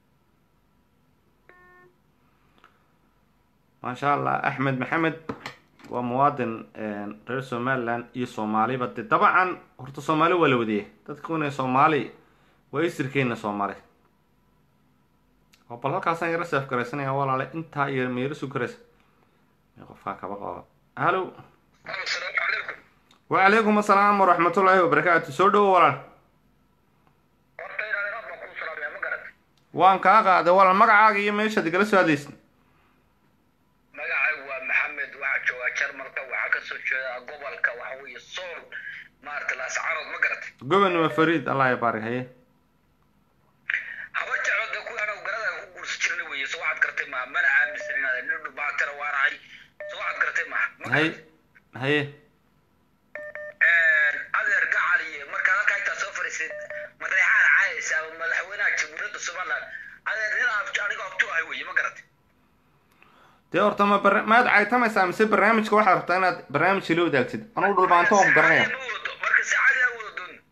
maasha allah axmed maxamed waa muwaadin een, reer somaliland iyo soomaaliba de dabcan horta soomaali waa la wadiyay dadka una soomaali waa isirkeena soomaali oo bal halkaasaan yaro seef garaysanaya walaale intaa iyo meero sugaraysa qofkaa kaba qaba hallo asalaamu calaykum wacalaykum assalaam waraxmatullaahi wabarakaatu soo dhowo walaal horta inaan inaad baan kuu salaamaya ma garat waan kaa qaaday walaal magacaaga iyo meeshaad igala soo hadlaysa magacaygu waa maxamed waxaa joogaa jarmalka waxaa kasoo jeeda gobolka waxa weeye sool maarata laascarood ma garat gobonnimo fariid allah ya baarik haye haba jeclo dee kuwii anagu garada ku guursi jirnay weeye so waxaad gartay maha mana aaminsan inaad nin dhubaatana waanahay so waxaad gartay maha ma haye garat haye adeer gacal iyo markaad halkaa intaa soo fadhiisid mareexaan caayaysa ama madaxweynaha jamhuuriyadda somaliland adeer nin aan aniga abtu ahay weeye ma garat dee horta ma barna- maad caytamaysaa mise barnaamijka waxaad rabtaa inaad barnaamijka la wadaagtid anugu dhulbaanto oo garanaya Ma wado, marka saacadii aan wada doon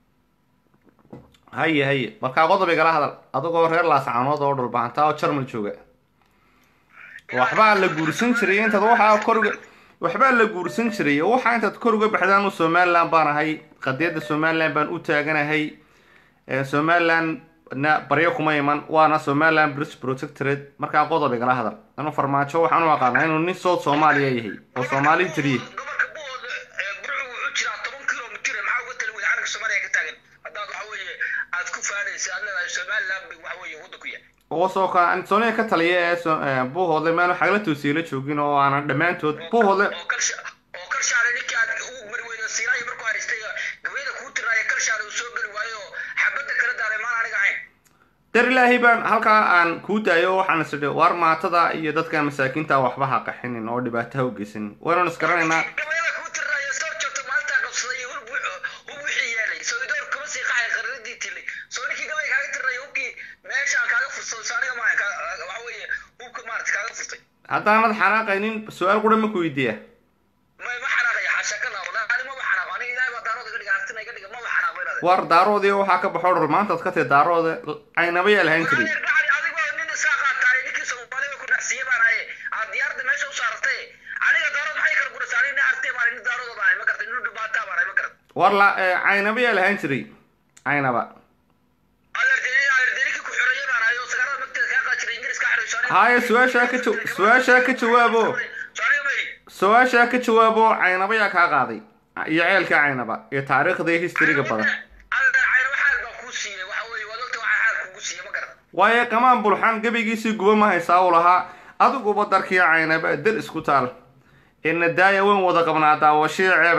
haye haye markaa qodob igala hadal adigoo reer laascaanood oo dhulbaantaa oo jarmal jooga waxbaa la guursan jiray intaad waxaa kor uga waxbaa la guursan jiray oo waxaa intaad kor uga baxdaan u somaliland baan ahay qadiyadda somaliland baan u taaganahay ee somaliland na baryo kuma iman waana somaliland british protectorate markaa qodob igala hadal inuu farmaajo waxaan u aqaanaa inuu nin sood soomaaliya yahay oo soomaali tiriye gobolka buhooda ee burcu wuxuu jiraa toban kilomitir maxaa uga tali weyda calanka soomaaliya ka taagan haddaad waxa weeye aad ku faanaysa aad leedahay somaliland bay waxa weeye wadda ku yahay oo soo ka antonia ka taliya ee so- ee buuhoodle meelu xagla toosiila joogin oo aanan dhammaantood buuhoodle oo kalsha oo kalshaale ninkii aad ugu mari weyda siiraayo markuu haystay gabayda kuu tiraayo kalshaale uu soo geli waayo oo xabadda kala daalay maan aniga ahayn dar ilaahay baan halkaa aan kuu daayo waxaan is idhi waar maatada iyo dadka masaakiinta waxba ha qaxinin oo dhibaato ha u geysanin waynan isgaranaynaa gabayada kuu tiraayo soo joogto maalintaa qabsaday iyo hub hub wixii yeelay soo idoor kuma sii qaxay qarradii tilay soo ninkii gabay kaaga tirayo hubkii meeshaan kaaga fursado soo aniga maahan kaa- waxa weeye hubka maarata kaaga furtay haddaanad xanaaqaynin su-aal qura ma ku weydiiya ma ma xanaaqaya xaasha ka laabo ani maba xanaaqo aniga ilaahay baa daarooda iga dhiga artina iga dhiga maba xanaaqo inaad waar daaroodii waxaa ka baxo dhul maantaad ka tahi daarooda aynaba yaa lahaan jiray Adeer gacali adigoo nin isaa qaataay ninkii Soomaaliya ku nacsiye baan ahay aad diyaarada meesha u saaratay aniga daarood maxay kala gurasay aniga nin artay baan nin daarooda baan ahay ma gartay nin dhibaataa baan ahay ma gartay waar la ee, aynaba yaa lahaan jiray aynaba adeer deni adeer deni ku xoreeyay baan ahay oo sagaalada magteeda kaa qaa jiray ingiriis ka xirayso aniga haye su-aashaa ka jaw- su-aashaa ka jawaabo soo aniga may su-aashaa ka jawaabo caynaba yaa kaa qaaday iyo ceelka caynaba iyo taariikhda iyo historyga badan adeer cayna xaal baan kuu siiyey waxa weeye waad ogta waxaa xaal kugu siiyey ma gartay waayo qamaan bulxan gebigiisii guba ma haysaa uu lahaa adiguba darkii caynaba dal isku taal ina daaya weyn wada qabnaa daawashii ceebe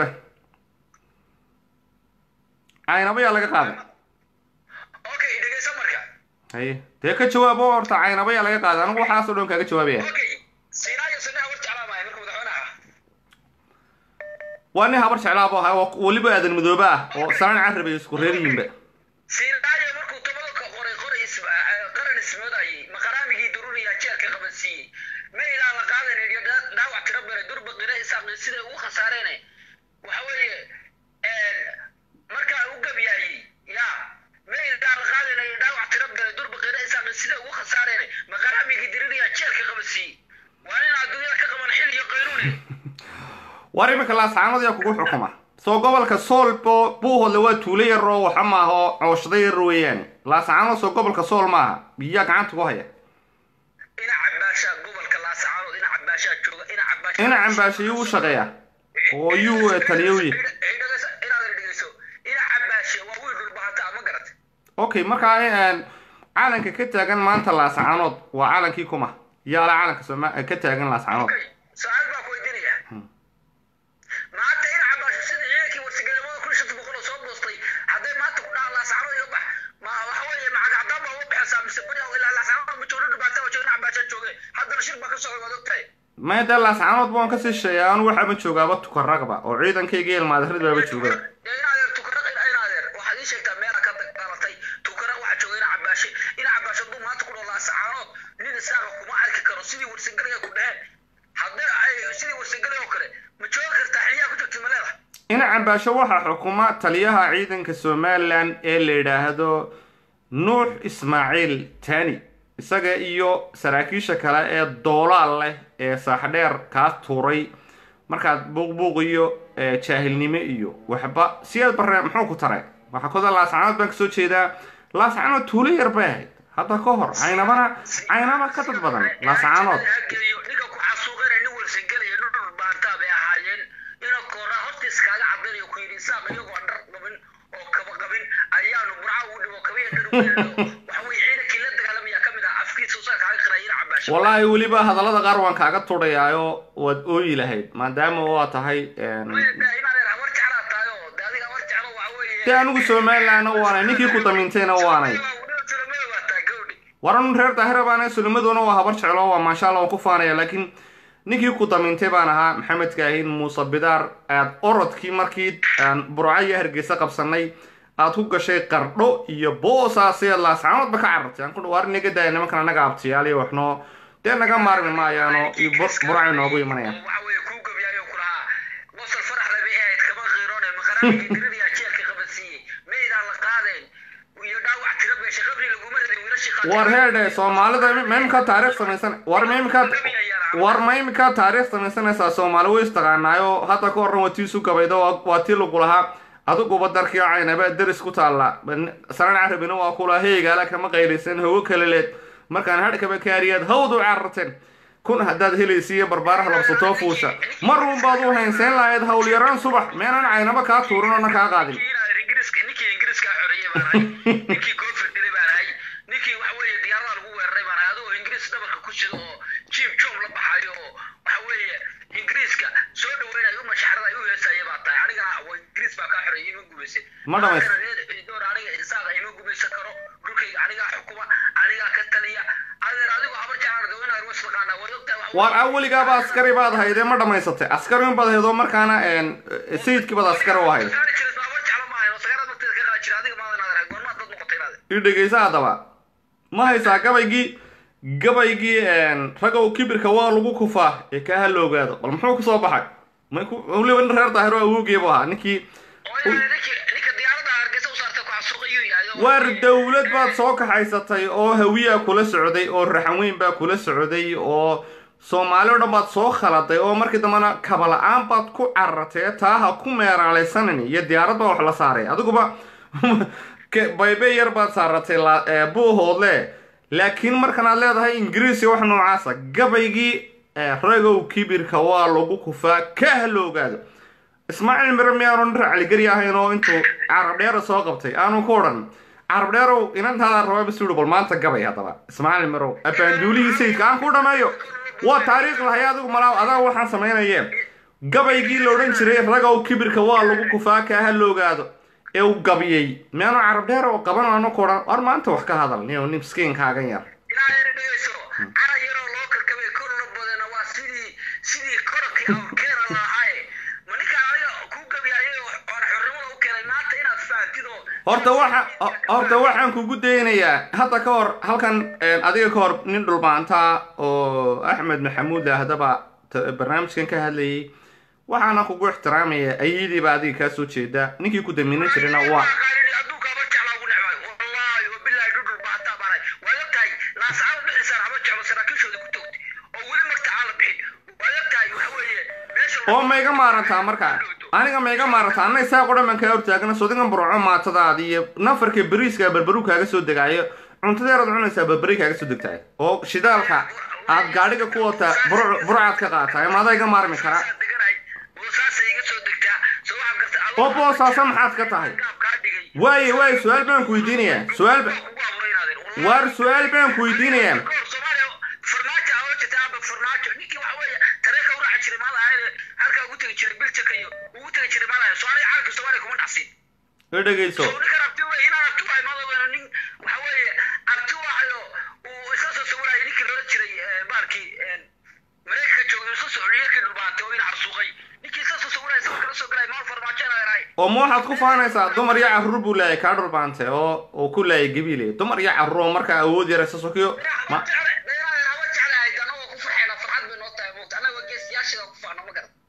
caynaba yaa laga qaaday okay dhegeyso marka haye dee ka jawaabo horta caynaba yaa laga qaaday anigu waxaasoo dhan kaaga jawaabaya okay siinaayo sunnaha war jeclaamahay marka madaxweynaha waa nin habar jeclaabo ahaa oo weliba aadan madoobe ah oo salaan carabay isku reer yihiinba siinaayo markuu tobada ka qoray qoray isma qaran ismoodayay maqaraamigii dururiya jeelka qabansiiyey ma ilaa la qaadan iyo daa- dhaawac tiro bare durba qira isaaqi siday ugu khasaareen waxa weeye markaa u gabyaayey ya ma ilaa la qaadan iyo dhaawac tiro bare durba qira isaaqi siday ugu khasaareen maqaraamigii dururiya jeelka qabansiiyey waa nin adduunyada ka qaban xil iyo qaynuune war iminka laascaanood yaa kugu xukuma soo gobolka sool bo- buuhoodle waa tuulo yar oo waxa maaha oo cooshado yar weeyaan laascaanood soo gobolka sool maaha biyaa gacanta ku haya ina cabaashaa gobolka laasacaanood ina cabaashaa jooga ina cabaashaa ina cambaasho yuu u shaqeeya oo yuu eh, taliyo u yahay inaad dhegeyso ina cabaashe waa wiil dhulbahantaa ma garat okay markaa een, calanka ka taagan maanta laascaanood waa calankii kuma yaala calanka sooma ka taagan laascaanood okay su-aal baa ku weydiinaya maanta ina cabaasho sida ciidankii warsigelimada kun shanta boqol oo soo boostay hadday maanta ku dhahaan laasacaanood iga bax ma waxa weeye macagacdaan baa uga baxaysaa mise bari ilaa laasacaanood ma joogo dhulbahantaa waa jooga ina cabaashaa jooge haddana shir baa ka socda waad ogtahay maya dee laascaanood baan kasii sheeya anu waxaaba joogaaba tukaragba oo ciidankayga iyo ilmaadarrid baaba joogaba dee in adeer tukara in adeer waxaad ii sheegtaa meelaa ka dhalatay tukara waxaa jooga ina cabaashe ina cabaashe hadduu maanta ku dhaho laasacaanood nin isaaqa kuma arki karo sidii warsangalaya ku dheheen haddii ay sidii warsangalay oo kale ma joogi kartaa xiliyaa ku jirta ma leedahay ina cambaasho waxaa xukuma taliyaha ciidanka somalilan ee la yidhaahdo nuux ismaaciil tani isaga iyo saraakiisha kale ee doolaal leh ee saaxdheer kaa tuuray markaad buuqbuuq iyo ee, jaahilnimo iyo waxba siyaad barre muxuu ku taray waxaa koda laascanood baan kasoo jeedaa laascanood tuulo yar bay ahayd hadda ka hor caynabana caynaba ka dad badan laascanood hageeyo ninka ku xasuuqana nin warsangalaya isaaq iyagoo dhar qabin oo kaba qabin ayaanu burca ugu dhibo kabiya dhar ugu yeelno waxa weye ciidankii la dagaalamaya ka mid ah afkiisa usaa kaaga qirayina cabaasho wallaahi weliba hadallada qaar waan kaaga tudhayaayo waad ooyi lahayd maadaama waa tahay een, inaad habar jeclaa tahay oo de adiga habar jeclo waxa weeye dee anigu somalilandna waanay ninkii ku damintayna waanay waran reer daahira baana sulimaduna waa habar jeclo waa maasha allah waan ku faanaya laakiin ninkii ku damintay baan ahaa maxamed kaahin muuse bidaar aad orodkii markii aan burco iyo hargeysa qabsanay aad ku gashay qardho iyo boosaasee laascaanoodba ka carartay aan ku dhawaar naga daaya nimankan anaga abtiyaal iyo waxnoo dee naga maarmi maayaano iyo bur- burcay noogu imanayaan waxa weeye kuu gabyaayo ku lahaa wasal farax laba ahayd kama qiiroone maqaraanka diradiyaa jeelka qabadsiiyey meydaan la qaadeen iyo dhaawac tira beesha qabri laguma radin wiilashii qaatay war heedhe soomaalida ma imika taariikh samaysan war ma imika war ma imika taariikh samaysanaysaa soomaali way istaqaanaayo hadda ka horran waa tii isu gabaydo waa- waa tii lagu lahaa adiguba darkii caynaba deris ku taalla saran carabina waa kula heygaala kama qaylaysan hawo kale leed markaan hadhkaba kaariyaad hawd u cararteen kun haddaad helaysiiyo barbaaraha labsatoo fuusha mar un baad u haynsayn lahayd howlyaraan subax meenan caynaba kaa tuurin oona kaa qaadin ingiriiska ninkii ingiriiska xoreeyey baan ahay ninkii koonfur dilay baan ahay ninkii waxa weeye diyaaradaha lagu weeraray baan ahay adigoo ingiriis dhabarka ku sida oo jiim joom la baxayo oo waxa weeye ingiriiska soo dhaweynayo u mashaxrada ay u heesaya baa tahay anigana waa ingiriis baa kaa xoreeyey ima gumaysan Ma dhamays- door aniga insaaqa ima gumaysan karo dhulkayga anigaa xukuma anigaa ka taliya adeer adigoo habar jeclaan daweynaha ruus taqaanaa waad ogtahay waxa war aweligaaba askari baad haydee ma dhammaysatay askari un baad haydoo markaana een, sayidkii baad askari u hayd Sagaal jiris habar jeclo ma ahayn oo sagaalaad marteeda ka qaadi jira adiga maadan adeer goormaad dad noqotay inaade i dhegeysa haddaba ma haysaa gabaygii gabaygii een, ragow kibirka waa lagu kufaa ee kaa hala ogaado bal muxuu kusoo baxay may ku weliba nin reer daahiro awoogiibu ahaa ninkii ninka diyaarada hargeysa u saartay ku xasuuqayuu yahay oo- waar dowlad baad soo kaxaysatay oo hawiyaa kula socday oo raxan weyn baa kula socday oo soomaali o dhan baad soo khaladay oo markii dambena kaba-la-aan baad ku carartay taa ha ku meeraalaysanin iyo diyaarad baa wax la saaray adiguba ke- baybe yar baad saaratay la- ee, buuhoodle laakiin markan aad leedahay ingiriisi wax noocaasa gabaygii ee, ragow kibirka waa lagu kufaa ka hala ogaado ismaaciil mire miyaanu nin racligeri ahayn oo intuu carab dheera soo qabtay aanu ku odhan carab dheerow inantaada rabaa basuuri bal maanta gabay haddaba ismaaciil mirow abaanduulihii sayidka aan ku dhameeyo waa taariikh lahay adigu malaaw adaa waxaan samaynayeen gabaygii la odhan jiray ragow kibirka waa lagu kufaa kaa ha loogaado ee uu gabiyey miyaanu carab dheer oo qaban aanu ku odhan war maanta wax ka hadal niyo nin miskiinkaagan yar ilaa yar dhegeyso cara yaroo loo karkabay kor la badana waa sidii sidii korakii awrkeena lahaaye ma ninka aniga kuu gabyayay oo oon xornimada u keenay maanta inaad fahamtid oo horta waxa horta waxaan kugu daynayaa hadda ka hor halkan een, adiga ka hor nin dhulbaantaa oo axmed maxamuud ahdaba t- barnaamijkan ka hadlayay waxaana kugu ixtiraamaya ayadiiba adiga kaa soo jeeda ninkii ku damiinan jirayna waa adduunka haba jeclaa ugu necbay wallaahi wabilaahi dhudhul baataa baanay waad ogtahay laasacaad dhexisaan haba jeclo saraakiishooda ku togtay oo weli marta aan la bixin waad ogtahay waxa weeye meesha oo ma iga maarantaa markaa aniga ma iga maarantaa anna isaaq o dhan baan kaa hortaagana sodigan burco maatadaada iyo nafarka beriiska berberu kaaga soo degaayo cuntadeeraad cunaysaa berberi kaaga soo degtaay oo shidaalka aad gaadhiga ku wataa bur- burcaad ka qaataay ma adaa iga maarmi karaa deganay boosaasa iga soo degtaa soo waxaad gartay oo boosaasa maxaad ka tahay kaa dhigay waaye waaye su-aal baan ku weydiinayaa su-aal ba kugu abuuray inaadeen waar su-aal baan ku weydiinayaa kahor soomaaliya farmaajo aa oran jirtay aba farmaajo ninkii waxa weeye tareeka u raaci jiray maada ahayde halkaa ugu tegi jiray biljaka iyo ugu tegi jiray maada ahayd soomaaliya caalamka soomaaliya kuma dhacsin i dhegeyso soo ninkan abti wey inaan abti wahay maada nin waxa weeye abti wahayo uu isla soo sawirayay ninkii loola jiray eh, baarkii eh, mareykanka joogay isla soo xuliyakii dhulbaantay oo in carsuuqay ninkii isla soo sawirayay sawir kala soo galay maal farmaajo inaa yarahay oo ma waxaad ku faanaysaa dumar iyo carruur buu leeyahay kaa dhulbaantay oo uu ku leeyahay gabiile dumar iyo carruur oo markaa awood yaraysa sokiyo ma haba jecle dheeraadeen haba jeclahay anagoo ku farxayna farxad bay noo tahay moogta anagoo geesiyaasheeda ku faano ma garan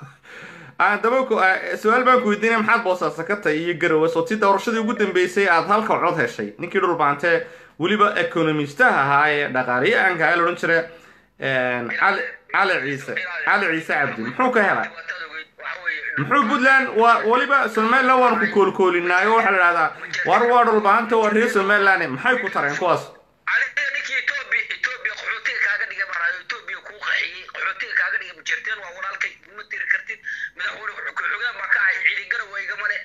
aan daba ku ah, su-aal baan ku weydiinaya maxaad boosaasa ka tahay iyo garowe soo tii doorashadii ugu dambeysay aad halka cod heshay ninkii dhulbaantee weliba economistaha ahaa ee dhaqaaliyahanka ayaa la odhan jira cali cali ciise cali ciise cabdi muxuu ka helay muxuu puntland waa weliba somaliland waan ku koolkoolinaayo waxaa la dhahdaa war waa dhulbaanta waa reer somaliland maxay ku tareen kuwaas aniga ninkii etoobiya etoobiya qaxootiga kaaga dhigay maraayo etoobiya kuu qaxiyey qaxootiga kaaga dhigay mujeerteen waa walaalkay kuma tiri kartid madaxweyne ku-xigeen baa ka ahay ciidi garow igama le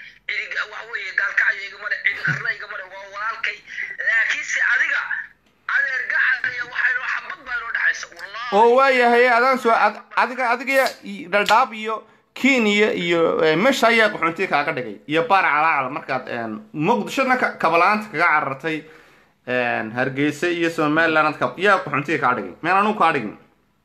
oo waayahay adaan soo ad- adiga adiga i- dhaldhaab iyo kenya iyo eh, meesha ayaa qaxoontiga kaaga dhigay iyo baar calaacal markaad een, muqdishona ka- kabalaanta kaga carartay een, hargeysa iyo somaliland ka- yaa qaxoontiga kaa dhigay meel anugu kaa dhigin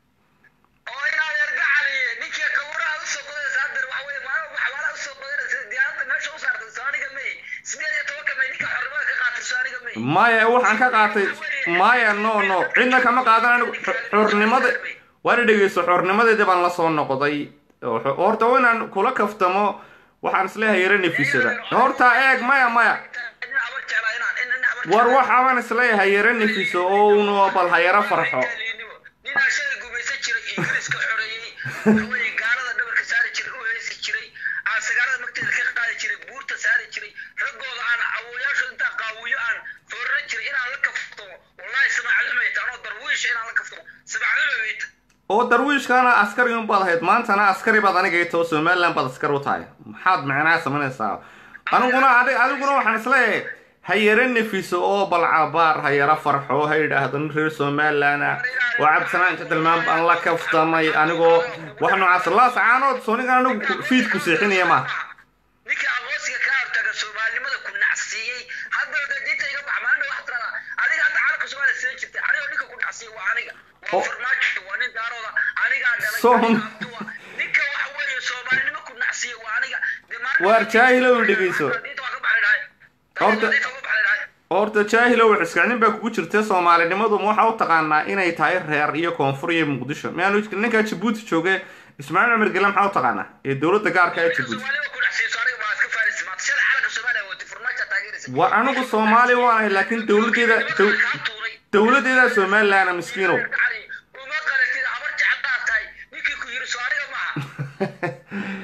oo inaad ergacaliye ninkii kawuraha usoo qodaysa hadeer waxa weye maalin waxbaalaha usoo qodanaysa diyaaradda meesha u saartay soo aniga may sideed iyo tobanka may ninka xornimada ka qaatay soo aniga may maya waxaan ka qaatay maya no no cidna kama qaadan anigu xor- xornimada waana dhegeyso xornimadeedii baan la soo noqday oo xo- horta waa inaan kula kaftamo waxaan isleeyahay yara nefisada horta eeg maya maya nin habar jeclaa inaan in nin habar war jeclaa- waxaabaan isleeyahay yara nefiso oo uuna bal ha yara farxo ninaa shalay gumaysan jiray ingiriiska xoreeyey waxaweye gaalada dhabarka saari jiray u heesi jiray aan sagaalada magteeda ka qaadi jiray buurta saari jiray raggooda aan awooyaashooda intaan qaawiyo aan foorran jiray inaan la kaftamo wallahi samacadumeyta anoo darwiisha inaan la kaftamo samacadumeyta oo darwiishkaana askari un baad ahayd maantana askari baad aniga too somaliland baad askar u tahay maxaad micnaha samaynaysaa aniguna adi- adiguna waxaan isleeyahay ha yara nefiso oo balcabaar ha yara farxo ha yidhaahdo nin reer somaliland ah oo cabsanaan inta tilmaam baan la kaftamay anigoo wax noocaas laas caanood soonigan anigu fiid ku seexinaya maaha ninka aqoonsiga kaa hortaga soomaalinimada ku nacsiiyey haddana dee diinta iga bax maanta wax tirada adiga hadda calanka soomaaliya sida jirtay anigoo ninka ku nacsiiyey waa aniga waa Oh. farmaajo waa nin daarooda anigaa dhalay Soom- aniga abduwa ninka waxa weeye soomaalinimo ku nacsiiyey waa aniga dee maanta- Waar jaahilow dhegeyso. diinta waa ka baxay dhahay Horta- diinta waa ka baxay dhahay horta jaahilow xiskacnin baa kugu jirta soomaalinimadu ma waxaa u taqaanaa inay tahay reer iyo koonfur iyo muqdisho miyaanu ninkaa jabuuti jooge ismaaciil cumar gele maxaa u taqaanaa ee dowladda gaarka ee jabuuti soomaalida ku nacsiiyey so aniga baa iska faarisi maanta sida calanka soomaaliya wati farmaajo taageeraysa war anigu soomaali waanahay laakiin dowladeeda dow- kaa tuuray dowladeeda somaliland miskiinow uma qalatid habar jeclaa tahay ninkii ku yiri soo aniga maaha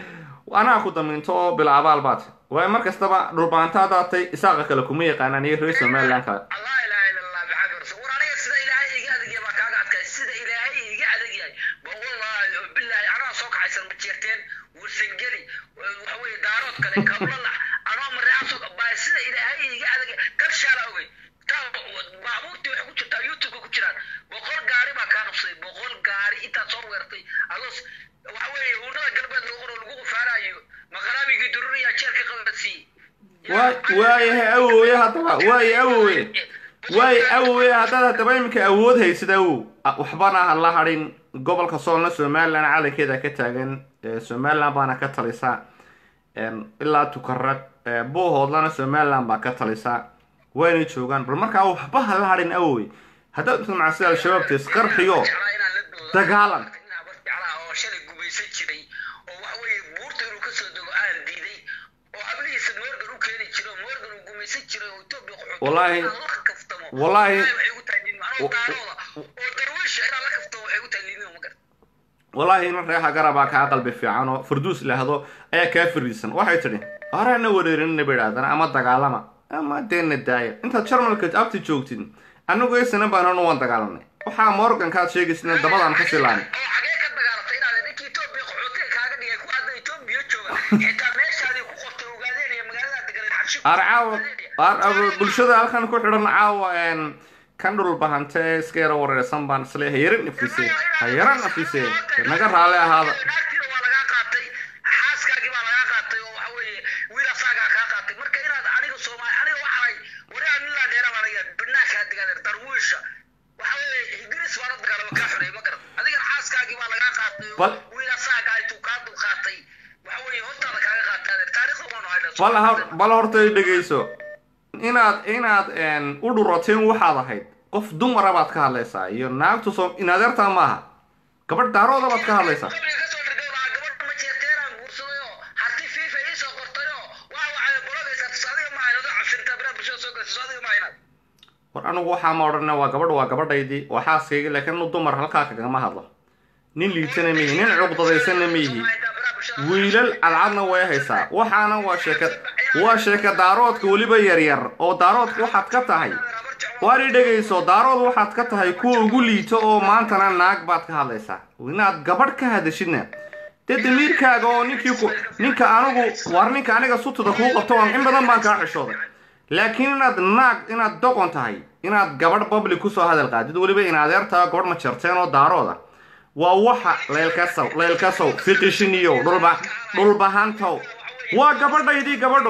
anaa ku damiinto oo bila abaal baad waayo mar kastaba dhulbaanta haddaad tay isaaqa kale kuma yaqaanaan iyo reer somaliland kale allah ilaaha illa allah maxamed rasul war aniga sida ilaahay iga adeegaya baa kaaga adkay sida ilaahay iga adeegyahay ba wallahi oo billahi anaa soo kacaysan ma jeerteen wursangeli waxa weeye daarood kale kablalax anoo mareecaso baa sida ilaahay iga adeegay kabshaala ogey taa baabuurtii waxay ku jirtaa youtube ku jiraan boqol gaari baa kaa qabsaday boqol gaari intaad soo weertay adoos waxa weeye hurnada galbeed lagu qoro lagu qufaarayo maqaraabigii dururiyaa jeelka qabadsiiyey waa waayahay awooye haddaba waaye awooye waaye awooye haddaad haddaba iminka awood haysid awow a- waxbana ha la hadhin gobolka soolna somaliland calankeeda ka taagan ee somaliland baana ka talisa een, ilaa tukarag ee, buuhoodlana somaliland baa ka talisa wayna joogaan bal markaa waxba ha la hadhin awooye haddaad inta macasida al-shabaab tis qarxiyo Dagaalan. oo shalay gumaysan jiray oo waxa weeye buurta inuu ka soo dego aan diiday oo hablihiisa morgan u keeni jiray oo morgan uu gumaysan jiray oo etoobiya qaxooti Wallaahi- inaan la kaftamo wallaahi- waxay ugu tahay nin anoo wa- daarooda oo darwiisha inaan la kaftamo waxay ugu tahay liidnimo ma garata wallaahi nin reexa garabaa kaa qalbi fiican oo farduus lahdo ayaa kaa fariisan waxay tidhi horena wareerinina ba idhahdana ama dagaalama ama deena daaya intaad jarmalka abti joogtid annagu eysana baanan waan dagaalanay waxaa morgankaad sheegaysina dabadaan ka silaanay oo xagee ka dagaalatay inaad ninkii etoobiya qaxootiga kaaga dhigay ku hadda etoobiya jooga xitaa meeshaadii ku qortay ogaadeenaya magaalada deganeed xabshi ar caawa ar ar- bulshada halkan ku xidhan caawa een, kan dhul bahante ee iska yara wareersan baan isle ha yara nafiseen ha yara nafiseen naga raali ahaada naagtiina waa lagaa qaatay xaaskaagii baa lagaa qaatay oo waxa weeye wiil asaagaa kaa qaatay marka inaad aniga soomaali aniga waxaay warigaa nin laa dheera baa laga banaankaa deganeed darwiisha waxa weeye ingiriis baa la dagaalama kaa xoreeyay ma garan adigana xaaskaagii baa lagaa qaatay oo Bal- wiil asaagaa intuu kaa dul qaatay waxa weeye hortaada kaaga qaatay taariikhda waanu haynaa bal hor bal horta i dhegeyso inaad inaad een, u dhuroteen waxaad ahayd qof dumara baad ka hadlaysaa iyo naagtu soo inadeertaa maaha gabadh daarooda baad ka hadlaysaa qabriga kasoo dhirgay lahaa gabadha ma jeerteeraan guursaday oo harti fiifa ii soo qortay oo waa waxay bologaysaa tusaadiga ma haynado cabsintaa biraha bulshada soo galaysa tusaadiga ma haynad war anigu waxaa ma odhana waa gabadh waa gabadhaydii waa xaaskayga laakiin inu dumar halkaa kagama hadlo nin liitana ma yihi nin cuqdadaysanna ma yihi wiilal cadcadna way haysaa waxaana waa sheeka waa sheeka daaroodka weliba yaryar oo daaroodka waxaad ka tahay waar i dhegayso daarood waxaad ka tahay kuwa ugu liito oo maantana naag baad ka hadlaysaa inaad gabadh ka hadashidna dee damiirkaaga oo ninkii ku ninka anigu war ninka aniga sutuda kuu qabto waan in badan baan kaa xishooday laakiin inaad naag inaad doqon tahay inaad gabadh public kusoo hadal qaadid weliba in adeertaa gabadh ma jarteen oo daarooda waa waxa leelkasow leelkasow fiqishiniyow dhulba dhulbahantow waa gabadhaydii gabadho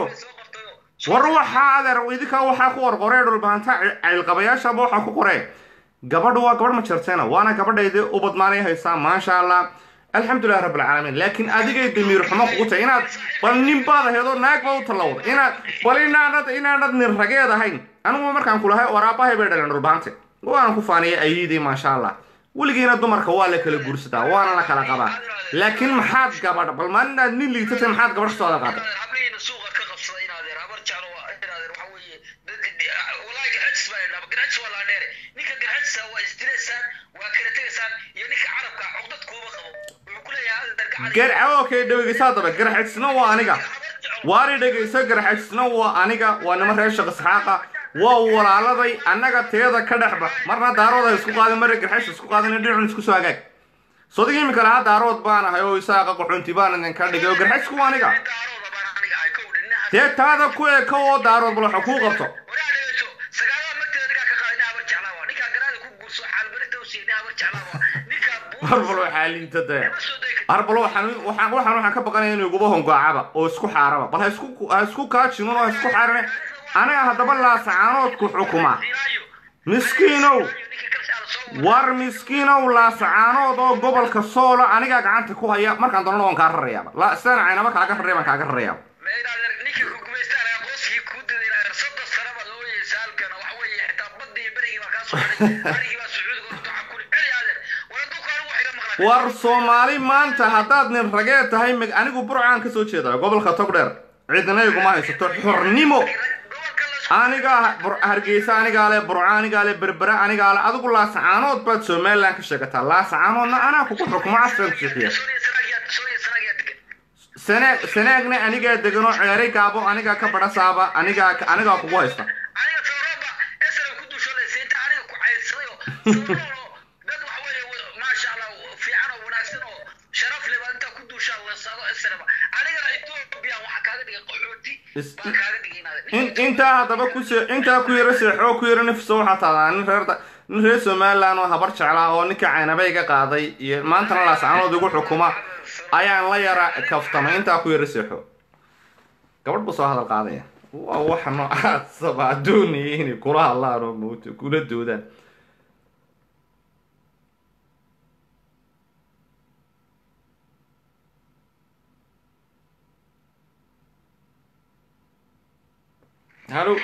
war waxaa adeer idinkaa waxaa ku qorqoree dhulbahanta ciilqabayaashaba waxaa ku qoree gabadhu waa gabadh ma jirteena waana gabadhaydii ubad maalay haysaa maasha allah alxamdulilah rabb alcaalamiin laakiin adigay damiir xumo kugu tahay inaad bal nin baad aheedoo naag baa u tallawda inaad bal inaanad inaanad nin rageed ahayn anigu markaan kulahay waraabahay bay dhaleen dhulbahante waana ku faaniyay ayidii maasha allah weligiina dumarka waa la kala guursadaa waana la kala qabaa laakiin maxaad gabadh bal maalinaad nin liitatay maxaad gabadh sooda qaada hablihiina suuqa ka qabsada inaadeer habar jeclo waa inaadeer waxa weeye walaahi garxajis baa idhaa garxajis waa laandheere ninka garxajisa waa isdilaysaan waa kala tegaysaan iyo ninka carabka cugdad kuuma qabo wuxuu ku leeyahay adeer gacan gar okay dhawegeysaa daba garxajisna waa aniga waari dhegayso garxajisna waa aniga waa nima reer shaq isxaaqa waa walaaladay annaga teeda ka dhexba marna daarood ha isku qaadin marna garxash isku qaadin dhinacun isku soo hagaag sodig imika lahaa daarood baan ahay oo isaaqa qaxoonti baan idinka dhigay oo garxajisku waa aniga daarooda baan aniga ay ka udhin dee taada ku eka oo daarood bal waxa kuu qabto waraa dhegeyso sagaalada marteeda ninkaa ka qaada nin habar jeclaa waa ninkaa garaada ku guurso xaalmarinta u siiya nin habar jeclaa waa ninkaa harbal waxaa liita dee buuma soo degi harbal waxaan waxaan waxaan waxaan ka baqanaya inuu iguba hongoacaba oo isku xaaraba bal ha isku ha isku kaajinun oo ha isku xaarane aniga haddaba laasacaanoodku xukuma ilaayo miskiinow ninka kalshaala soo war miskiinow laasacaanood oo gobolka soola anigaa gacanta ku haya markaan doonana waan kaa rarayaaba la sidaan caynaba kaaga raraya baan kaaga rarayaaba meydaadeer ninkii ku gumaystaan aqoonsigii kuu diday inaadeer soddon sano baad ooyeysa halkan waxa weeye xitaa baddi iyo berigii baa kaa soo haray berigii baa sacuudiga horta waxaa kuli celi aadeer war adduunka anigu wax iga maqla war soomaali maanta haddaad nin rageed tahay mig anigu burcaan ka soo jeeda gobolka togdheer cidina iguma haysato xornimo gobolka la aniga Bur- hargeysa anigaa le burca anigaa le berbera anigaa le adigu laasacaanood baad somalilan ka sheegataa laasacaanoodna anaa kugu xukumo casran kusixiya sooniya sanaagiyaa sooniya sanaagiyaa degan sanaag sanaagna anigaa deganoo ceeray gaabo anigaa ka badhasaaba anigaa anigaa kugu haysta aniga sawraba esra ku duushoolaysa inta aniga ku caydsaday oo sawroo dad waxa weeye maasha allah fiican oo wanaagsan oo sharaf leh baa intaa ku duushaa weesado esraba anigana etoobiya waxaa kaaga dhigay qaxooti Is- baan kaaga dhigay in intaa haddaba ku se intaa ku yaro seexoo ku yaro nafso waxaa taadaa nin reer da- nin reer somaliland oo habar jeclaa oo ninka caynabay ga qaaday iyo maantana laascaanood igu xukuma ayaan la yara kaftamay intaa ku yaro seexo gabadh buu soo hadal qaadaya waa waxa noocaasaba doonayay inay kula hadlaan oo mowta kula doodaan halo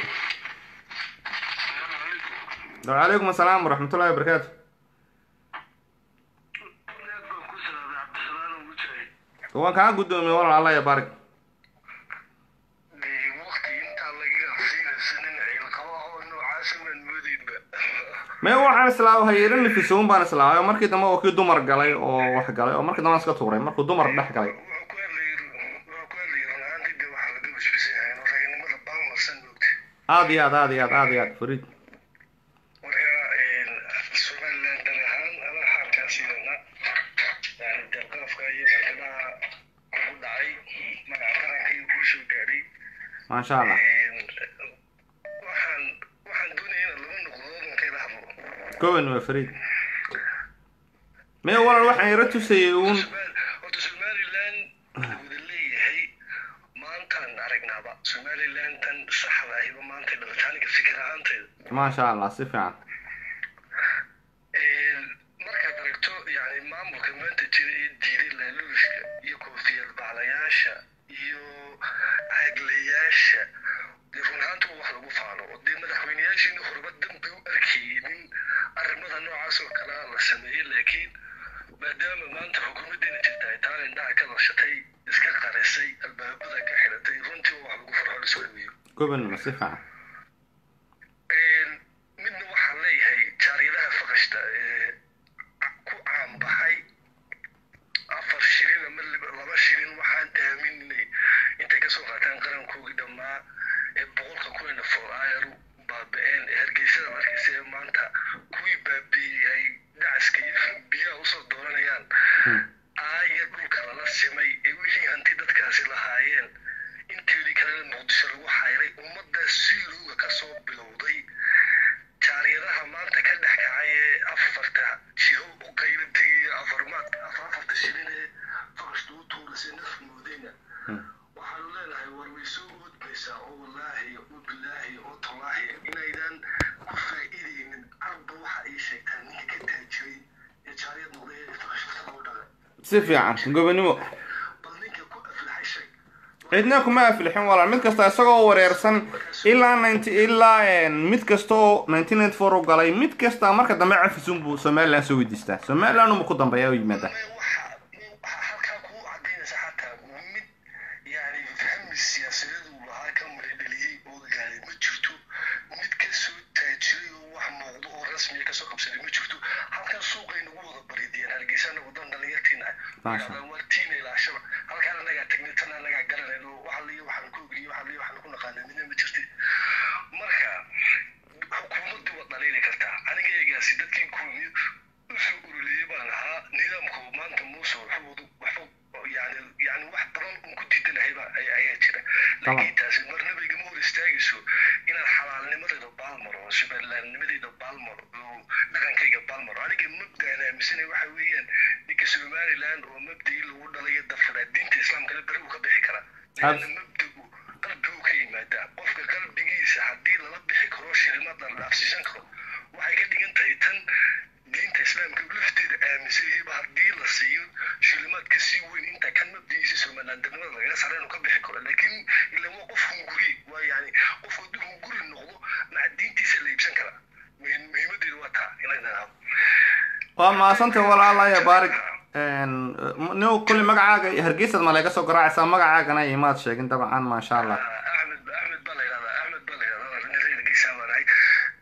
وعليكم السلام ورحمة الله وبركاته waan kaa guddoomiyey walaal alla ya barig waqti intaa laga siinaysanin ciilqaba oo noocaasa maan moodinba mee waxaan islaa hayero nifisoon baan islaa oo markii dambe oo kii dumar galay oo wax galay oo markii dambe aan iska tuuray markuu dumar dhex galay wuxuu ku hadlayay wuxuu ku hadlayay run ahaantii dee waxaa laga basbasan yahay inuu raganimada baalmarsan moogta aad iyo aad aad iyo aad aad iyo aad fariid marka somaliland dan ahaan anaa xaalkaa siinayna yani dee qalafka iyo barkadaha ugu dhacay magaca qaranka iyo kuu soo gaadhay maasha allah waxaan waxaan doonaya inaad laba noqdood markayla hadlo goban waa fariid mee walaal waxaan yaro tusayay uun horta somaliland la wada leeyahay maantaan aragnaaba somaliland tan saxda ahiba maantay dhalatay aniga fikir ahaantayda maasha allah si fiican markaad aragto yani maamulka maanta jira ee diiday laaluushka iyo koofiyad baclayaasha iyo caaglayaasha dee run ahaanta waa wax lagu faano oo dee madaxweyneyaashiina horeba dambi u arkaynin arrimada noocaas oo kale ah la sameeyey laakiin maadaama maanta xukuumaddeena jirta ay taana indhaha ka dashatay iska qarisay albaabada ka xidhatay runtii waa wax lagu farxo la soo dhaweeyo goban ma si fiican midna waxaan leeyahay jaariyadaha faqashta ee ku caanbaxay afar shilin ama lib- laba shilin waxaan aaminay intay kasoo qaataan qarankoogii dhammaa ee boqolka kuwayna foolaayaru baaba-een ee hargeysada markaysa ee maanta kuwii baabiiyey ay dacaska iyo biyaha usoo dooranayaan aaya dhulka lala simay ee wixii hanti dadkaasi lahaayeen inteedii kalena muqdisho lagu xayray ummadda si loo si fiican gobonimo bal ninka ku aflaxay sheeg cidna kuma aflixin walaal mid kasta isagoo wareersan ilaa ninety ilaa mid kasta oo nineteen ninety four u galay mid kasta marka dambe cafisun buu somaliland soo weydiistaa somaliland uma ku dambeeya u yimaada waxa waxa halkaa kuu cadaynaysa xataa mid yani fahmi siyaasadeed uu lahaa ka maradheliyey oo gaaray ma jirto mid kasoo taajiray oo wax muuqdo oo rasmiya kasoo qabsaday ma jirto halkan suuqay nagu wada bariidiyeen hargeysa anagu dan dhalinyartiina Maasha. ah wartiina ilaashaba halkaan anagaa tagnay tan anagaa garanayn oo waxa liyo waxaan ku ogriyo waxa liyo waxaan ku naqaanay midna ma jirti marka xukuumaddu waa dhaliili kartaa anigaegaasi dadkii kulmiyo usoo uruliyey baan ahaa nidaamku maanta muuse wuxuu waxba yani yani wax badan un ku diidanahayba ay- ayaa jira laakiin taasi marnaba igama hor istaagayso inaan xalaalnimadayda baalmaro somalilandnimadayda baalmaro oo dhaqankayga baalmaro aniga mabdaan aaminsanay waxa weeyaan ninka somaliland oo mabdii lagu dhalayo dafkadaa diinta islaamkana beri uu ka bixi karaa leanna mabdagu qalbigu ka yimaadaa qofka qalbigiisa haddii lala bixi karo shilmada la dhaafsiisan karo waxay ka dhigan tahay tan diinta islaamka lafteeda aaminsanyahayba haddii la siiyo shilimaad ka sii weyn inta kan mabdigiisa somalilandnimada lagaga sara inuu ka bixi karo laakiin ila waa qof hunguri waa yani qof hadduu hunguri noqdo maca diintiisa la iibsan karaa muhiim- muhiimadeedu waa taa inay waa mahadsantay walaalaya baarig nin kulli magacaaga hargeysad ma laga soo garaacaysaa magacaagana imaad sheegin dabcan maasha allah axmed axmed baa la yidhahdaa axmed baa la yidhahdaa nin reer geesaa baan ahay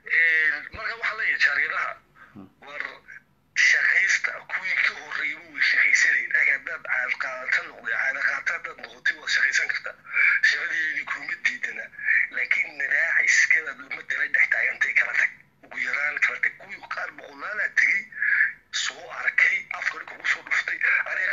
marka waxaa leeyahay jaariyadaha war shaqaysta kuwii ka horreeyay way shaqaysanayn ag haddaad caadqaadata noqday caadaqaata haddaad noqotay waad shaqaysan kartaa shaqadeedii kuma diidana laakiin nadaaciskadaad ummadda la dhex taagantay kala tag ugu yaraan kala tag kuwii qaar boqolaalaa tegey soo arkay afka dhulka ku soo dhuftay aniga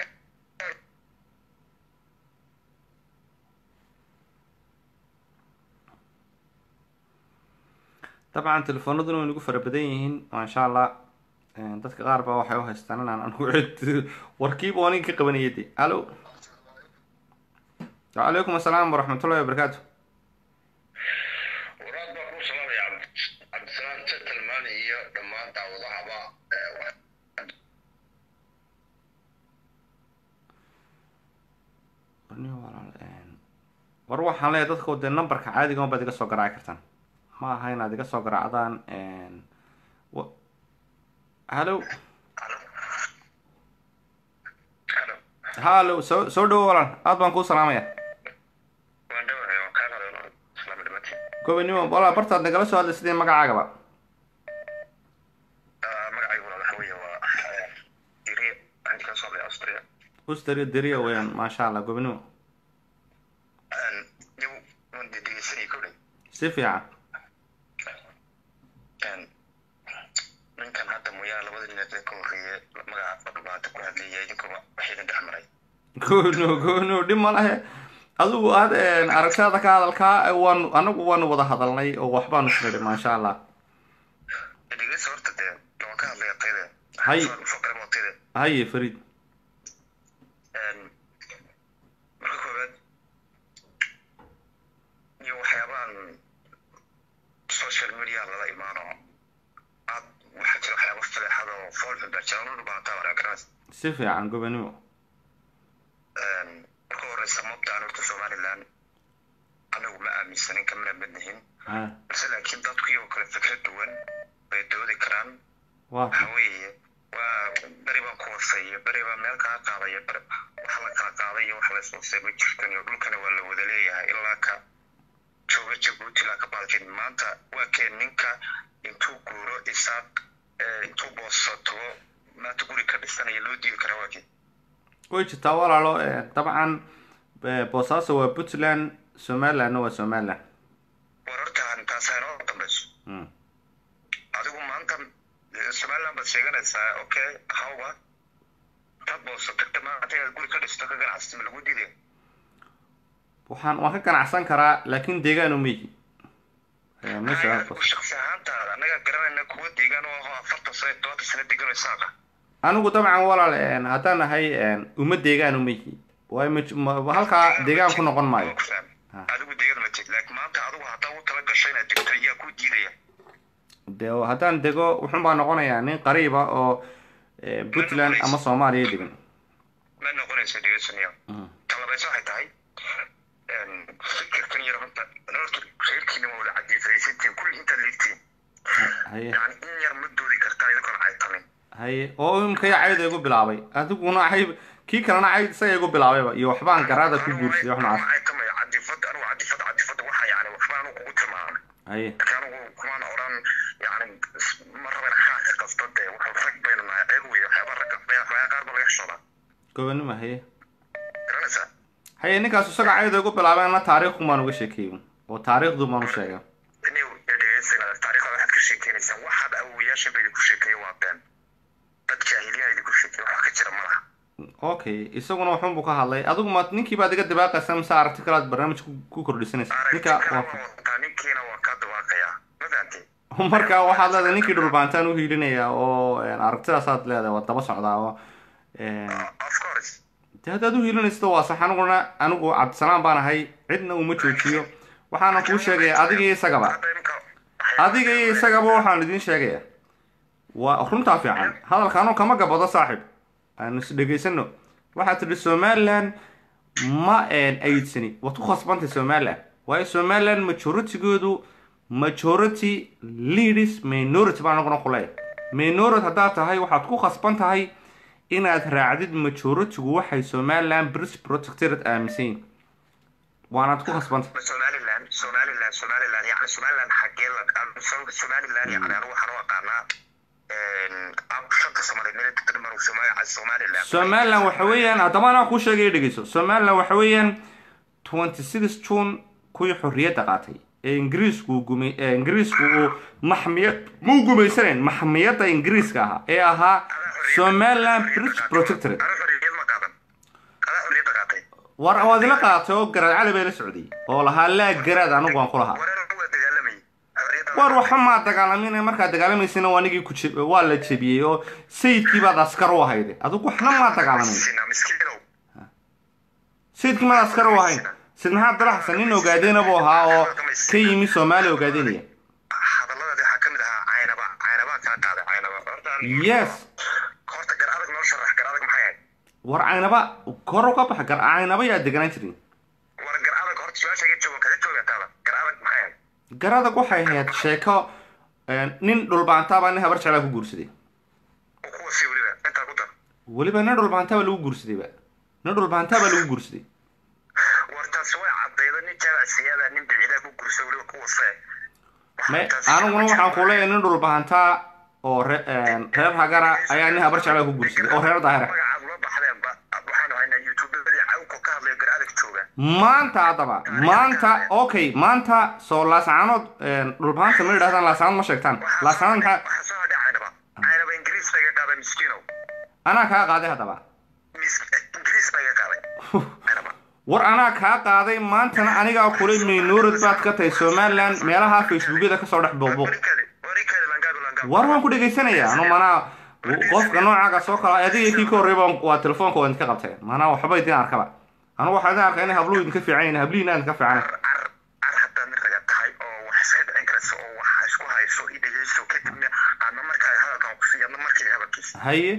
dabcan telefoonaduna way nagu fara badan yihiin maasha allah dadka qaar baa waxay u haystaan inaan anigu cid warkiiba oo ninka ka qabanaya de alo wacalaykum asalaam waraxmatullahi wabarakaatu waraad baa kuu salaamaya cabd- cabdisalaam gentleman iyo dhammaan daawadahaba ee, wax- Nin walaal, een, war waxaan leeyahay dadka dee numberka caadiga baad iga soo garaaci kartaan ma aha inaad iga soo garaacdaan een, wa- hallo Hello. hallo soo soo dhawo walaal aad baan kuu salaamaya waan dhawahay waan kaa qaday walaal. Salaam dhamaantiin. gobanimo walaal bartaad nagala soo hadlay sidii magacaagaba Ah, magacaygu walaal waxa weeye waa eh, Iriya. Waxaan ka soo hadlay Austria. ustari deriya weeyaan maasha allah gobanimo Een, iyagu waan dee dhegeysanayay kowdhay. si fiican Een, ninkan hadda mooyaane labada nin ee ka horreeyay magaca fadhubaata ku hadlayay idinkuba waxayna dhex maray gono gono dhib ma lahe adigu aad een, aragtida ka hadalkaa waan anagu waanu wada hadalnay oo waxbaanu isnidhi maasha allah dhegeysa horta dee waan ka hadlaya tayda Hay. faqre waa tayda haye fariid Een, marka koowaad iyo waxyaabahan social media lala imaano aad waxaa jira waxyaaba faleexada oo foolxun baa jira nolol baataa waraa garanaysa si fiican gobanimo Een, marka horeysa mabdaan horta somaliland anagu ma aaminsanin kamana madnihin Ah, balse laakiin dadku iyagoo kale fikrad duwan bay doodi karaan waa waxa weeye waa beri baan ku hoseeya beri baa meel kaa qaadaya beri wax la kala qaaday iyo wax la ishoosay ma jirtan iyo dhulkana waa la wada leeyahay ilaa ka jooga jabuuti ilaa ka baalkin maanta waa keen ninka intuu guuro isaaq eh, intuu booso tago maanta guri ka dhisanaya loo diidi karaa waa keen way jirtaa walaalo een, dabcan eh, boosaaso waa puntland somalilandna waa somaliland war horta taasaa inoo dambayso Mm. adigu maanta eh, somaliland baad sheeganaysaa okay hawba tad booso tagta maanta inaad guri ka dhisto ka ganacsata ma lagu diidaya waxaan waan ka ganacsan karaa laakiin deegaan uma yihi Eh, meesha waa boos- shaksi ahaantaada annaga garanayna kuwa deegaan oo aho afartan sano iyo tobantan sano degan oo isaaqa anigu dabcan walaal een, haddaan nahay een, uma deegaan uma yihi waayo ma- ma- halkaa deegaan ku noqon maayo Ah. adigu deegaan ma jid laakiin maanta adigu haddaa u tala gasho inaad degto ayaa ku diidaya de haddaan dego wuxun baa noqonayaa nin qariiba oo eh, puntland ama soomaaliya degan ma noqonayso dhegeysanayo Mm. talabayso waxay tahay fikirkan yar horta horta reerkiina waa wada cadiifaysantiin kulli intaad liigtiin haye yani in yar ma doodi kartaan idinkoon caytamin haye oo imkay cayda igu bilaabay adiguna cayb kii kalena cayd isaga igu bilaabayba iyo waxbaan garaada ku guursaday wax noocaas caytamayo cadifada anigu cadifada cadifada waxa yani waxba anigu kugu tilmaamay haye marka anigu kumaan oran yani ma raban xaaqi qasta dee waxa rag baynu nahay ceeb wey waxyaaba ragga waxyaaba qaar ba laga xishoodaa gobanimo haye garanaysaa haye ninkaas isaga cayda igu bilaabeenna taariikhun baan uga sheekeeyey oo taariikhdu baan u sheegay new dhegeysanada taariikhda waxaad ka sheekeynaysaan waxaad awowayaasha ba idinku sheekeeye waa been dad jaahiliyaa idinku sheekeeye wax ka jira ma laha okay isaguna waxun buu ka hadlay adigu ma ninkii baad iga dabaaqaysa mise aragti kale aad barnaamij ku- ku kordhisanaysa ninka aragti kale waa waa wataa ninkiina waa kaa dabaaqayaa ma fahanteen marka waxaad leedahay ninkii dhulbaantaan u hiilinaya oo een, aragtidaasaad leedahay waa daba socdaa oo een, of course dee haddaad u hiilinaysto waa sax aniguna anigu cabdisalaan baan ahay cidna uma joojiyo waxaana kuu sheegaya adiga iyo isagaba hadda imika adiga iyo isagaba waxaan idiin sheegaya waa runtaa fiican hadalkaanu kama gabado saaxib aan is dhegaysano waxaad tidhi somaliland ma een aydsani waad ku khasbantay somaliland waayo somaliland majoritygoodu majority leaders minority baan anaguna ku leeyahay minority haddaad tahay waxaad ku khasban tahay inaad raacdid majoritygu waxay somaliland british protectorate aaminsan yihin waanaad ku khasbantay somaliland somaliland somaliland yani somaliland xagee la somaliland yani anigu waxaan u aqaanaa shanta samareed meel dadka maru somaliland somaliland waxa weeyaan haddaba anaa kuu sheegay dhegeyso somaliland waxa weeyaan twenty six june kuwii xorriyadda qaatay ee ingiriisku gumay ee ingiriisku uu maxmiyad muu gumaysanayn maxmiyadda ingiriiska ahaa ee ahaa somaliland british protectorate ana xorriyad ma qaadan adaa xorriyadda qaatay war waad ila qaatay oo garaad cali bay la socday oo lahaa laa garaad anigu waan ku lahaa wareer waa dagaalamayay xorriyadda war waxa maa dagaalamin markaad dagaalamaysina waa anigii ku jeb waa la jebiyey oo sayidkii baad askar u ahayde adigu waxna maa dagaalamin Sina, miskiinow sayidkii maad askar u ahayn sid maxaa abdalla xasan nin ogaadeyna buu ahaa oo ka yimi soomaaliya ogaadeynaya hadalladaadi waxaa ka mid ahaa caynaba caynabaa kaa qaaday caynaba horta yes horta gar adag noo sharax gar adag maxay ahayd war caynaba kor uga baxa gar caynaba yaa deganaan jirin war gar adag horta su-aasha iga joogan kaga joogaataaba gar adag maxay ahayd garadag waxay ahayd sheeko een, nin dhulbaantaabaa nin habar jeclaa ku guursaday oo kuwa sii weliba intaa ku dar weliba nin dhulbaantaaba lagu guursadayba nin dhulbaantaabaa lagu guursaday war taas way cadaydo nin jabacsiyaada nin bicidaa ku gursa weliba kuwa see me aniguna waxaan ku leeyahay nin dhulbaantaa oo re- een, reer hagara ayaa nin habar jeclaa ku guursaday oo reer daahira magacaad ula baxdeenba waxaanu haynaa youtubadii cawko ka hadlayo gar adag jooga maanta haddaba maanta okay maanta soo laascaanood een, dhulbaanta ma yidhahdaan laascaanood ma sheegtaan laascaanood maxaa waxaa soo hadhay caynaba caynaba ingiriis baga qaaday miskiinow anaa kaa qaaday haddaba Mis- ingiriis baga qaaday caynaba war anaa kaa qaaday maantana anigaa kulay minority baad ka tahay somaliland meelaha facebookyada kasoo dhex booqbooq warikaadi warikaadi langaadu langaadu war waan ku dhegaysanayaa anu manaa qofka noocaaga soo kala adiga kii ka horreyba waa telefoonka waa idinka qabteen manaa waxba idin arkaba anu waxaa idin arkaa inay habluhu idinka fiican yihin hablihiina idinka fiican car car haddaad mid raga tahay oo wax iska dhicin karayso oo wax isku hayso i dhegeyso kadibna aadna markaa hadalkan kusiiy adna markii hadalkiisa haye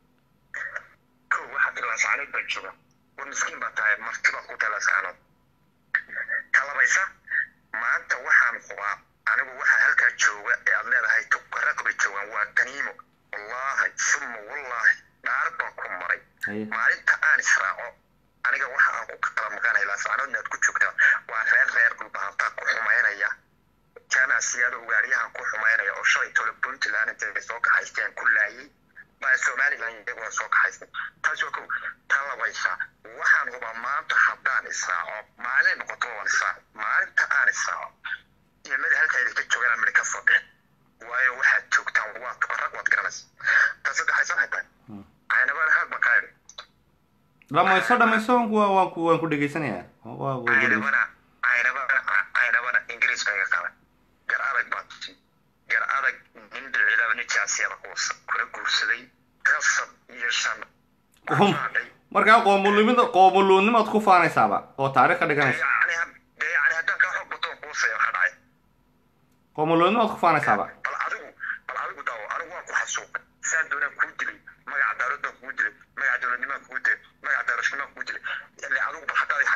kow waxaad tiri laascaanood baa jooga war miskiin baa tahay marti baad ku tahay laascaanood talabaysa maanta waxaan hubaa anigu waxaa halkaa jooga ee aad leedahay tukaraq bay joogaan waa ganiimo wallaahi suma wallaahi dhaar baan ku maray haye maalinta aan israaco aniga waxa aan ku kala maqanay laascaanoodna aad ku joogtaa waa reer reer dhulbahantaa ku xumaynaya jaamac siyaado ugaaryahan ku xumaynaya oo shalay tole puntland intay soo kaxaysteen ku laayay baa somaliland iyaguna soo kaxaystay taas waa kow tan labaysa waxaan hubaa maanta haddaan israaco maalin noqoto waan israaco maalinta aan israaco ciidamada halkaa idinka joogaan midha ka soo bixin waayo waxaad joogtaan waa tukarag waad garanaysa tan saddexaysan haytaa caynabaan haag baan kaa idhi dhamayso dhamayso waan ku waan ku waan ku dhegaysanayaa waa waa ku dhegeysan- caynabana caynabana caynabana ingiriis baa iga qaban gar adag baa tusi gar adag nin dhicilaaba nin jaasiyada kuwasa kula guursaday kasab iyo shan Qoom- markaa qoomuluunimada qoomuluunimaad ku faanaysaaba oo taariikh ka dhiganaysa yani dee yani haddaan kaa xoog bato kuusaya waxa dhacay qoomuluunimaad ku faanaysaaba bal adigu bal adigu daawo anigu waan ku xasuuqay saan doonaan kuu dilay magaca dawlad baan kugu dilay magaca dowladnimaan kugu dilay magaca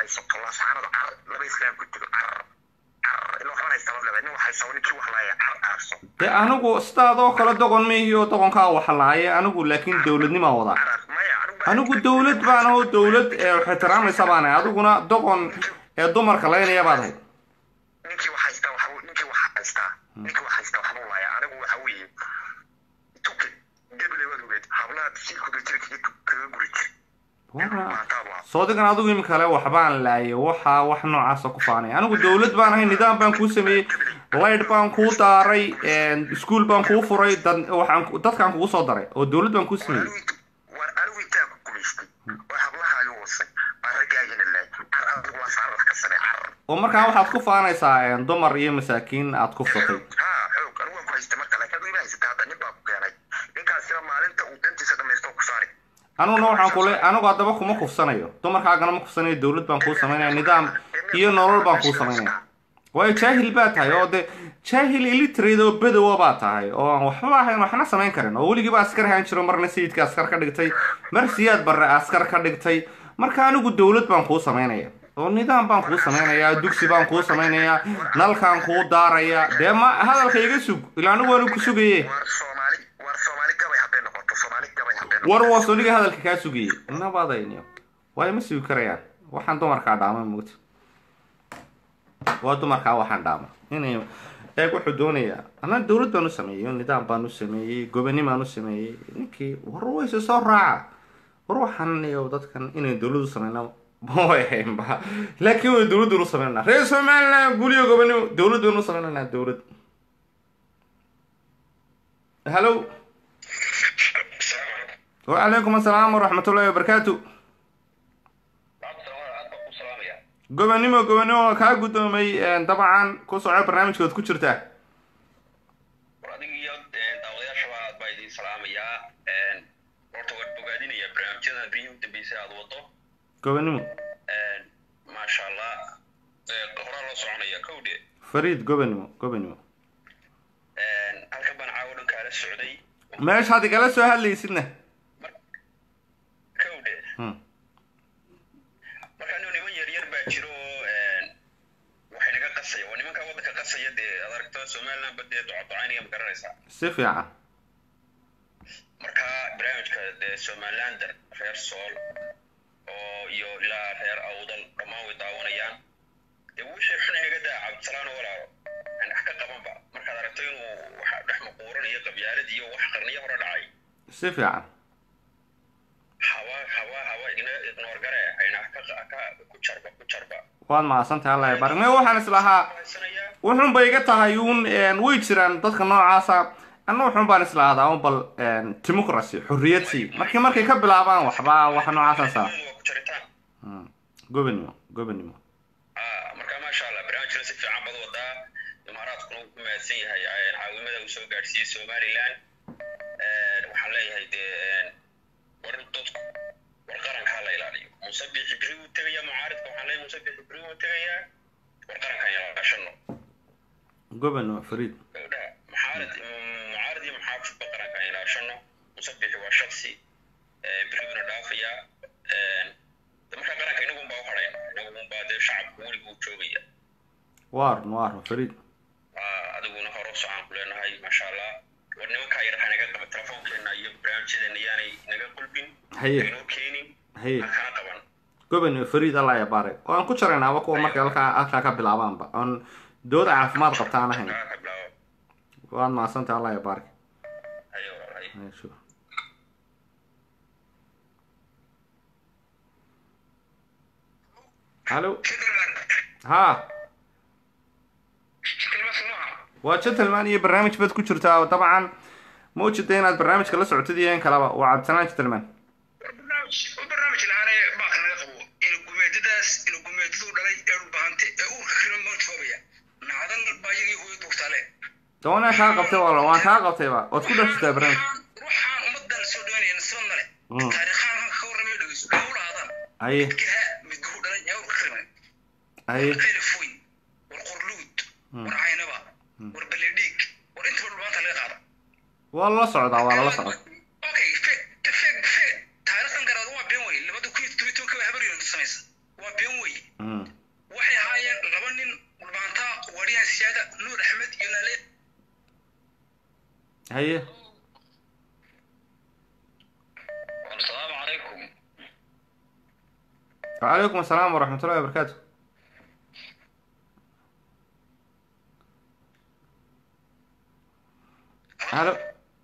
haysato laasaanada car laba islaam ku jiro car car ila waxban haysta laba nin wax haysta ninkii wax laaya car aarso dee anigu sidaadoo kale doqon mihiyo doqonkaa waxlaaye anigu laakiin dowladnimaa wadaa car maya anigu anigu dowlad baan aho dowlad ee wax ixtiraamaysa baan ahay adiguna doqon ee dumarka laynaya baad ahayd ninkii wax haysta wax ninkii wax haysta ninkii wax haysta waxba u laaya anigu waxa weeye tuke gebele waad ogeed hablaha siilkuda jira kaga kaga guri jir Wara- maantaad waa soodigan adigu imika le waxbaan laayay waxa wax noocaasa ku faanaya anigu dowlad baan ahay nidaam baan kuu sameeyey light baan kuu daaray iskuol baan kuu furay dad waxaan ku- dadkaan kugu soo daray oo dowlad baan kuu sameeyey war anigu intaan ku gumaystay oo hablahaaga wasay baa raggaagina laay car adigu waa saar wax ka samee car oo markaa waxaad ku faanaysaa dumar iyo masaakiin aad kufsatay ha xoog anigu waan ku haystay marka laakiin adigu ima haysata hadda nin baa ku keenay ninkaasina maalinta uu dantiisa dhamaysto ku saari aniguna waxaan kule anigu haddaba kuma kufsanayo dumarkaagana ma kufsanayo dowlad baan kuu samaynaya nidaam iyo nolol baan kuu samaynaya waayo jaahil baa tahay oo de jaahil illiterate oo bedowa baa tahay oo aan waxba ahayn waxna samayn karin oo weligiiba askar ahaan jiro marna sayidka askar ka dhigtay mar siyaad barre askar ka dhigtay marka anigu dowlad baan kuu samaynaya oo nidaam baan kuu samaynayaa dugsi baan kuu samaynayaa nalkaan kuu daaraya dee ma hadalka iga sug ilaa anigu waanu ku sugaye war soomaali war soomaali gabay hadday noqoto soomaali gabay hadday noqoto war waas aniga hadalka kaa sugayey nabadayniyo waayo ma sugi karayaan waxaan dumarkaa dhaama moogta waa dumarkaa waxaan dhaama inay eeg wuxuu doonayaa anaa dowlad baan u sameeyey nidaam baan u sameeyey goboni baan u sameeyey ninkii war wayse soo raaca war waxaan iyo dadkan inay dowlad u sameyna ma way ahaynba laakiin way dowlad u sameynaa reer somaliland guliyo gobonimo dowlad baynu u sameynanaa dowlad hallo وعليكم السلام ورحمة الله وبركاته gobonimo gobonimo waa kaa guddoomay dabcan ku soco barnaamijkood ku jirtaa adiga iyo daawadayaashaba aad baa idiin salaamayaa horta waan bogaadinayaa barnaamijyadan biyihii u dambeysay aad wado gobonimo maasha allah horaa loo soconaya kowdhe fariid gobonimo gobonimo halkan baan caawo dhan kaala socday meeshaad igala soo hadlaysidna kowdhe Hmm. marka nin niman yar yar baa jiro oo waxay naga qasaya waa nimanka waddanka qasaya dee aad aragto somaliland ba dee docodocaynaya ma garanaysaa si fiican marka barnaamijka dee somalilander reer sool oo iyo ilaa reer awdal dhammaan way daawanayaan dee wixii xun inaga daa cabdisalaan walaalo aan wax ka qabanba markaad aragto inuu waxa dhex maquuran iyo qabyaalad iyo wax qarniyo hore dhacay si fiican hawa hawa hawa ignoor gare ayna ka ka ku jarba ku jarba waad mahadsantahay allah ya barik me waxaan islahaa haysanayaa wuxun bay iga tahay uun way jiraan dadka noocaasa anna wuxun baan islahdaa un bal democracy xorriyad sii markii markay ka bilaabaan waxba wax noocaasan saa waa ku jaritaan gobonimo gobonimo Ah, marka maasha allah barnaamijkana si fiican bad wadaa imaaraadkuna uu ku mahadsan yahay eh, caawimada uu soo gaadhsiiyey somaliland Eh, waxaan leeyahay dee war dadku war qaranka ha la ilaaliyo muuse biixi beri wuu tegayaa mucaaridka waxaan leeyahay muuse biixi beri wuu tegayaa war qaranka ayaan ilaashano gobonimo fariid gabdhaha mucaarid mucaarid iyo muxaafidba qaranka ayaan ilaashano muuse biixi waa shaksi eh, beri buuna dhaafayaa Eh, de marka qaranka inagun baa u hadhayna inagun baa dee shacabku weliga uu joogaya waarn waarn fariid Ah, adiguna hore u socaan ku leenahay maasha allah war nimankaa yar ha naga qaba telefoonkeena iyo barnaamijyadeena yaanay naga qulbin haye aynoo keenin haye ha kana qaban gobonimo fariid allah ya barik waan ku jaraynaaba kuwa markay halkaa halkaa ka bilaabaanba oon dooda caafimaad qabta aan ahayn Kaa ka bilaabo waad mahadsantahay allah ya barik hayo walaalahay Haye, sure. hallo ha waa gentleman iyo barnaamij bad ku jirtaa oo dabcan ma ujida inaad barnaamijka la socotid iyo in kalaba waa cabdisanaan gentleman barnaamij barnaamij lahaane baaka naga qabo ina gumeedadaas ina gumeedadu dhalay ee dhulbahante ee uurka kala mojoobaya nacdan baa iyagii hooyo dugtale dawana kaa qabtay wala waan kaa qabtayba waad ku dhex jirtaa barnaamij ruuxaan ummadan soo dhawanaya nasiban male Mm. taariikhaan halka ka warramayo dhegeyso kaa ulaadaan haye midkaha midguhu dhalay ee uurka kala haye qaylifoyn war qorluud war caynaba war baledhiig war intaba dhulbaanta laga qaada waa lala socdaa waa lala socdaa okay fe te fe fe taariikhdan garaad waa been wey labada kun iyo toban iyo tobanka habar yunus samaysa waa been wey haye asalaamu calaykum وعليكم السلام ورحمة الله وبركاته هلا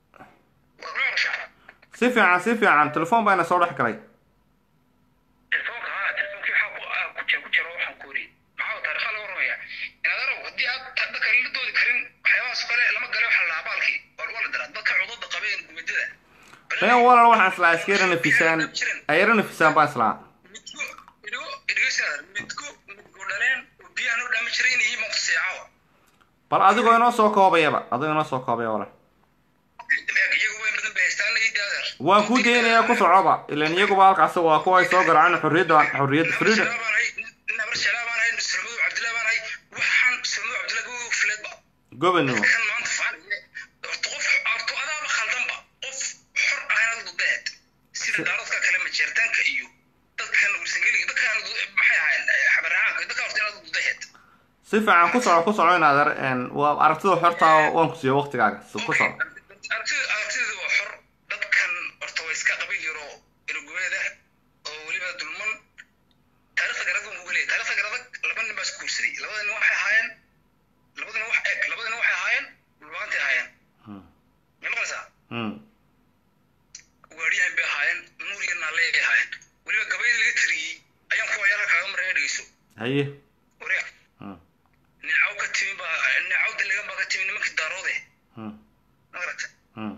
si fiican si fiican telefoon baa ina soo dhex galay telefoonka haa telefoonki waxaa ku ah ku jira ku jira waxaan ku wari maxaa taariikha laga warramaya inaad arag haddii aad dadka la doodi karin waxyaabahaas kale lama gale waxaa la abaalki waa lagu la daraa dadka cudurda qabeen gumidada been walaal waxaan islaa iska yara nafisaan ay yara nafisaan baan islaa midko idhigo idhigeysaa midko midku dhaleen oo biyaha noo dhaami jiray inay yihiin maanta seecawa bal adigoo inoo soo koobayaba adigoo inoo soo koobaya walaal iyagu weyn badan bay haystaan iyo daadeer waan kuu daynayaa ku socoba ilan iyaguba halkaasi waa kuwa ay soo garaaceen xorriyadda xorriyadda freedom nabar shalaa baan ahay sulmadu cabdillah baan ahay waxaan sulmadu cabdillah go fileedba gobonimo kan maanta faaniye horta qof horta adaaba khaldanba qof xor ahayna dudeed sida daaradka kale majeertaanka iyo dadkan ursangeliga dadkan maxay ahaayeen xabaracaanka dadka horta inaad dudeed si fiican ku soco ku soco inaad ar- een, waa aragtida xortaa waan ku siiyo waqtigaaga si ku soco aragtida aragtida waa xor dadkan horta waa iska qabiil yaro irugubeeda oo weliba dulman taariikhda garada uu uga leeyahay taariikhda garada laba nin baa isku guursaday labada nin waxay ahaayeen labada nin wax eeg labada nin waxay ahaayeen dhulbaantay ahaayeen Hmm. ma maqlaysaa Hmm. waariyahan bay ahaayeen nuur iyo naale ay ahaayeen weliba gabayda laga tiriyey ayaan kuwa yaala kaaga maraya dhegeyso haye wariya Hmm. neecaw ka timi baa neecaw daligan baa ka timi nimankii daaroode Hmm. magarata Hmm.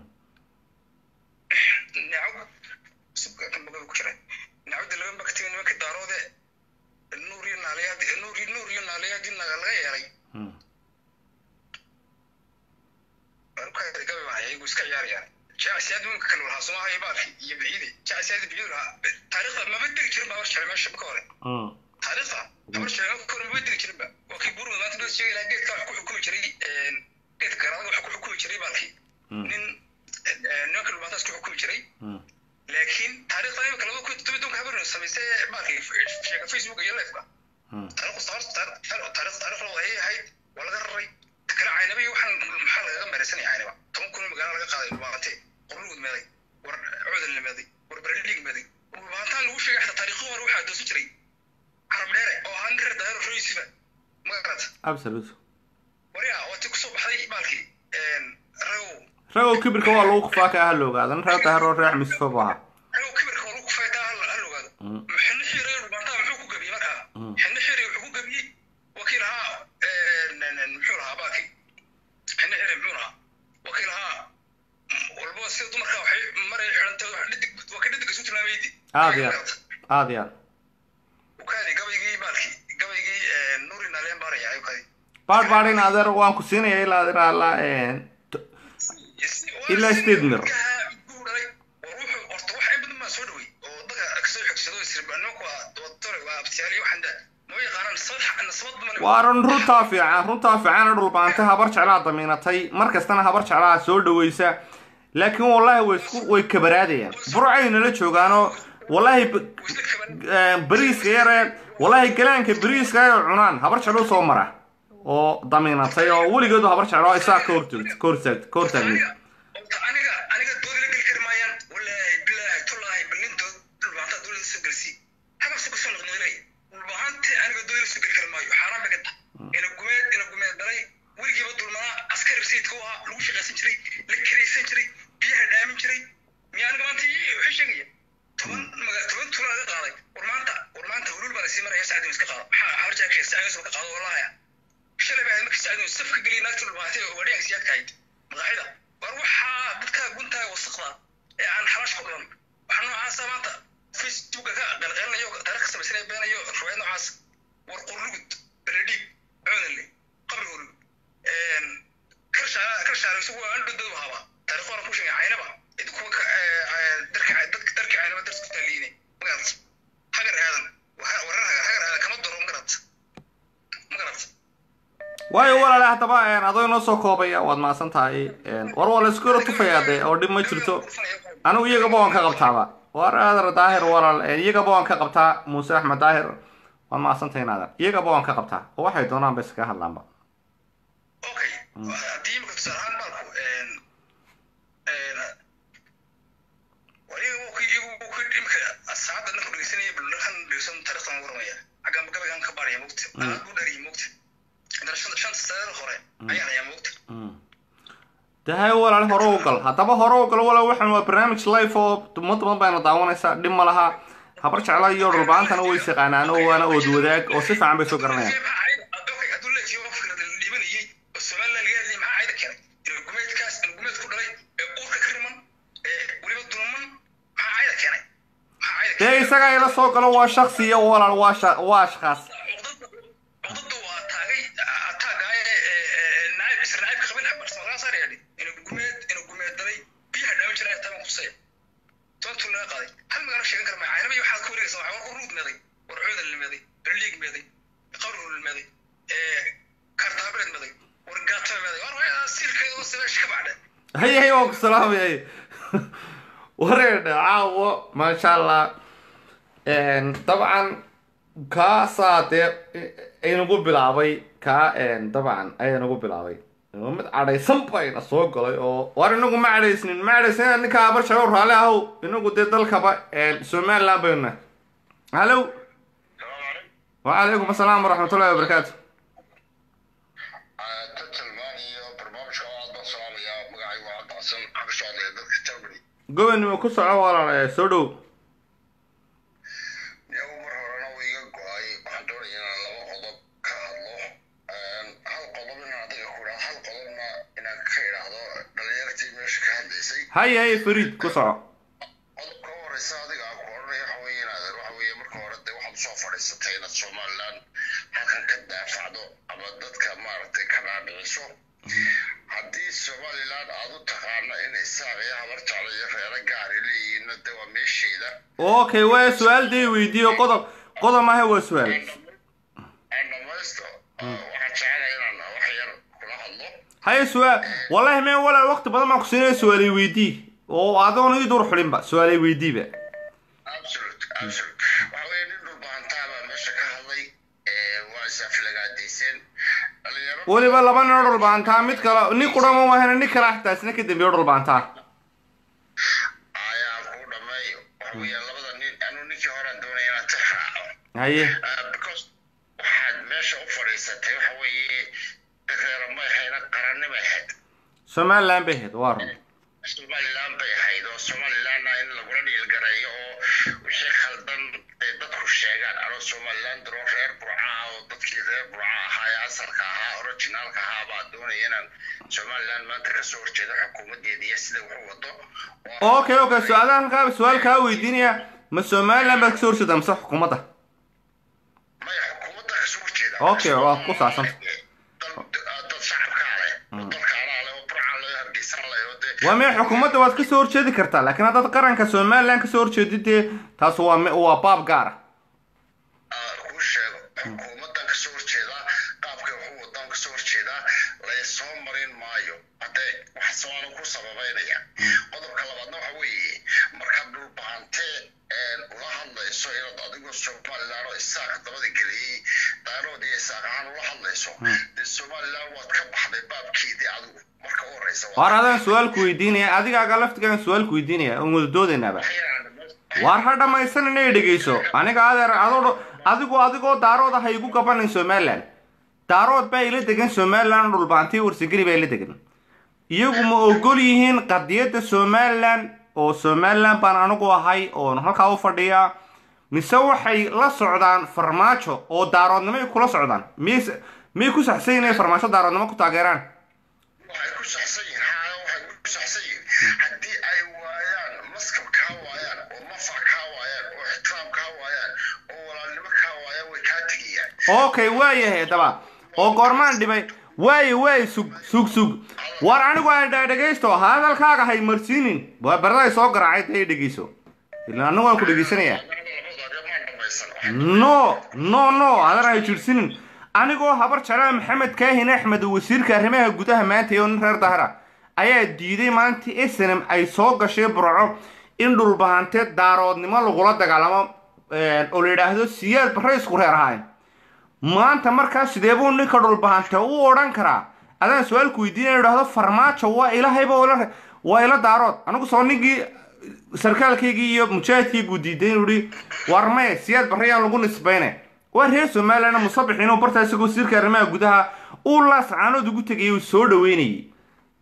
neecaw subka kan bagada ku jira neecaw daligan baa ka timi nimankii daaroode nuur iyo naaleyaadi nuur iyo nuur iyo naaleyaadi naga laga yeelay Hmm. arukaada gabi baa iyagu iska ciyaarayaan jacasiyaad wiilka kale lahaa somaha iyo baalki iyo biciidi jacasiyaad biciidi lahaa taariikhda maba degi jirin baa horjare meesha ka hore Hmm. taariikhda habar sheego kor maba degi jirinba waa kii buurma maanta dad sheegi lahaa geedka wax ku xukumi jiray geedka garaadaga wax ku xukumi jiray baalkii Hmm. nin nimanka dhulbaataas ku xukumi jiray Hmm. laakiin taariikhda imika laba kun todoba donka habarno samaysay baalkii sheega facebook iyo lifeka Hmm. taariikhdu taariikh taariikh taariikhda ayay ahayd waa laga raray kala caynaba iyo waxaan maxaa lagaga meeraysanaya caynaba toban kun magaalo laga qaaday dhulbaante qorlugud meeday war coodan meeday war bereliig meeday dhulbaantaan lagu sheegay xataa taariikho hore waxaa doosan jiray carab dheere oo ahaa nin reer daahiro roysiba magarata absolute waryaa waa ti kusoo baxday baalkii ragow ragow kibirka waa lagu kufaa ka ah la ogaada nin reer daahir oo reex misfo bu ahaa ragow kibirka waa lagu kufaytaa hal ogaado Hmm. xinno xiiray dhulbaantaa muxuu ku gabiyey markaa Hmm. xinno xiiray wuxuu ku gabiyey wakiil ahaa muxuu lahaa baalkii xinno xiiray muxuu lahaa wakiil ahaa walba sida dumarka waxay maray xidhantay wax dhidig waa ka dhidig isu tilmaamaydi aad iyo aad aad iyo aad ukaadi gabaygii baalkii gabaygii nuuri naaleen baaraya ukaadi baadh baadh in adeer waan ku siinaya ilaa ilaa ilaa een, t- Ilaa sideed mir. waa run runtaa fiican runtaa fiican dhulbaanta habar jeclaa damiinatay mar kastana habar jeclaa soo dhaweysa laakiin wallaahi way isku way kabaraadayaan burcay nala joogaanoo wallaahi b- eh, bariiska yare wallaahi galaanka bariiska ay cunaan habar jeclo soo mara oo damiinatay oo weligeedu habar jeclo isaa ka hortagd ka hortaagd ka hortaagnayd aniga aniga doodi la geli kari maayaan wallaahi bilaahi tullaahi ballintood dhulbaanta dowladda soo gelsi hababsa kusoo noqnoqday dhulbahanti aniga doodi la soo geli kari maayo xaaraan bay ka tahay ina gumeed ina gumeed dalay weligiiba dulmanaa askari rasiidka u ahaa lagu shaqaysan jiray la karaysan jiray biyaha dhaamin jiray miyaa aniga maanta ii wuxuu sheegaya toban maga toban tuula laga qaaday war maanta war maanta hulul baa lasii maraya sacdin iska qaado maxaa habarjaakee sacdin ka qaado wallaahi shalay baa markii sacdin safka geliya naagta dhulbaantay oo wadhiyan siyaadka hayd maqaaxida war waxaa dadka guntaha wasaqda ee aan xalaash ku dhulan waxaa noocaasa maanta facebooka ka qalqalinayo taariikh samaysanaya beenayo riwaayad noocaas war qurlugud beredhiig coodanle qabri hurug karshaare isagu waa andhodadu haba taariikh hore ku sheegay caynaba idinkuwa darki darki caynaba darku taaliine magarat hagar aadan warar hagar hagar aadan kama daro magarat magarat waayo walaale haddaba een, adoo inoo soo koobaya waad mahadsan tahay een, war waa la isku yaro tufayaa dee oo dhib ma jirto anigu iyagaba waan ka qabtaaba war aadar daahir walaal een, iyagaba waan ka qabtaa muuse axmed daahir waad mahadsan tahay naadan iyagaba waan ka qabtaa oo waxay doonaan ba iskaga hadlaanba okay haddii imika tusaale ahaan baalku dahay walaal hore u gal haddaba hore u gal walaal waxaan waa barnaamij live oo umad badan bayna daawanaysaa dhib ma laha habar jecla iyo dhulbaantana way isaqaanaan oo waana ood wadaag oo si fiican bay soo garanayaan hadduu leeyahay waa fikrad la dhibanayay oo somaliland laga hadlayay maxaa cayda keenay gumeedkaas gumeed ku dhalay ee uurka ka riman ee weliba dulman maxaa cayda keenay maxaa cayda dee isagaa ila soo galo waa shaksi iyo walaal waa sha- waa ashkaas cudadu waa taagay taagaaye naayib isra naayibka qabiil axbar samaqaasaar yadhi inuu gumeed inuu gumeed dalay biyaha dhaawan jiray taban kusaya toontuu laga qaaday hal magaalo sheegan kara maaha anaba waxaad ku wareegaysa waxaa war ruud meeday war coodan limeeday war liig meeday qawrul limeeday kartaabireed meeday war gaataba meeday war waa silkeeda oo sameesh ka bacdhe hay hay waan ku salaamay wareedha caawo maasha allah dabcan kaasaa dee inagu bilaabay kaa dabcan ayanagu bilaabay mid cadhaysan bayna soo galay oo war inagu ma cadhaysnin ma cadhaysnin ninka abar shago raalli ahow inagu dee dalkaba somaliland baynu nahay hallow wacalaykum asalaam waraxmatullahi wabarakaatu tatalmaan iyo barnaamijka oo aad baan salaamayaa magacaygu waa cabdicsan waxaan ka socdaya dadka germany gobanimo ku soco walaal soo dhow iyagu mar horena wuu iga go-ay waxaan doonaya inaan laba qodob ka hadlo hal qodob inaan adiga ku idhahdo hal qodobna inaan ka idhaahdo dhalinyartii meesha ka hadlaysay hay hay fariid ku soco qodobka u horeysa adiga aan ku odhanaya waxa weeye inaad waxa weeye marka hore dee waxaad usoo fadhiisatay inaad somaliland halkan ka daafacdo ama dadka maaragtay ka dhaadhiciso haddii somaliland aad u taqaano in isaaq iyo habar jeclo iyo reero gaari leeyihiinna dee waa meesheeda okay waa su-aal dee weydiiyo qodob qodob maaha waa su-aal aan dhamaysto waxaan jecelahay inaan wax yar kula hadlo haye su-aal wallahi meen walaal waqti badan baan ku siinaya su-aalay weydii oo adoon ii dur xulinba su-aalay weydiiba absolute absolute waxa weeye nin dhulbahantaa baa meesha ka hadlay waa isaflagaadayseen dhalinyaro weliba laba nin oo dhulbaantaa mid kale nin qurama mahana nin kale xitaa isna ka dambeeyo dhulbaantaa ayaa ku dhameeyo waxa weeye labada nin anuu ninkii horaan doonaya inaan tix raaco haye Uh, because waxaad meesha u fadhiisatay waxa weeye reero may hayna qarannimay ahayd somaliland bay ahayd waa run somaliland bay ahayd oo somalilandna in lagula dhiilgareeyo oo wixii khaldan ay dadku sheegaan anoo somaliland daroo reer burca ah oo dadkii reer burca ahaa ee asalka ahaa originaalka ahaa baa doonaya inaan somaliland maanta kasoo horjeedo xukuumadeeda iyo sida wuxuu wado oo okay okay su-aalahan kaa su-aal kaa weydiinaya ma somaliland baad kasoo horjeeda mise xukuumadda maya xukuumadda kasoo horjeeda Okay, waa ku saabsan. dad dad shacabkaa leh oo dalkaanaa leh oo burcaa leh oo hargeysan leh oo dee waa mee xukuumadda waad kasoo horjeedi kartaa laakiin haddaad qaranka somaliland kasoo horjeedid dee taas waa me- waa baab gaar ah kuu sheego xukuumaddan kasoo horjeedaa qaabka wuxuu wadaan kasoo horjeedaa laysoo marin maayo haddee wax sabaanu ku sababeynaya qodobka labaadna waxa weeye markaad dhulbahantee ula hadlayso inaad adigoo somaliland oo isaaq dabada geliyey daarood iyo isaaq ahaan ula hadlayso dee somaliland waad ka baxday baabkeedii adigu marka u horeysa waar adaan su-aalku weydiinaya adigaaga laftigaan su-aalku weydiinaya oon wada doodaynaaba waar ha dhammaysan inay dhegeyso aniga adeer adoo adigu adigoo daarood ah igu gabanin somaliland daarood baa ila degan somaliland dhulbaantii warsageli baa ila degan iyagu ma ogol yihiin qadiyadda somaliland oo somaliland baan anigu ahay oon halkaa u fadhiyaa mise waxay la socdaan farmaajo oo daaroodnimay kula socdaan miyay miyay ku saxsan inay farmaajo daaroodnimo ku taageeraan waxay ku saxsan yihiin haa waxay ku saxsan yihiin haddii ay waayaan maskab kaa waayaan oo mafac kaa waayaan oo ixtiraam kaa waayaan oo walaalnimo kaa waayaan way kaa tegayaan okay waayahay daba oo goormaan dhibay waaye waaye sug sug sug war anigu aan dhegaysto hadalkaaga hay marsiinin waa barday soo garaacay dee dhegeyso ilaa anigu waan ku dhegeysanayaa labadooda maan dhamaysan no no no adan hay jirsinin anigoo habar jeclaa maxamed kaahin axmed wasiirka arrimaha gudaha maanta iyo nin reer dahra ayaa diiday maalintii snm ay soo gashay burco in dhulbahante daaroodnimo lagula dagaalamo oo la yidhaahdo siyaad barre isku reer ahayn maanta markaa sidee buu ninka dhulbahante u odhan karaa adaan su-aalku weydiinaya idhahdo farmaajo waa ilahayba ila waa ila daarood anigu soo ninkii sarkaalkaygii iyo mujaahidkaygu diiday inuu ihi war maye siyaad barrayaan lagu nisbayne waa reer somaliland musabix inuu bartaa isagoo wasiirka arrimaha gudaha uu laascaanood ugu tegayay uu soo dhaweynayay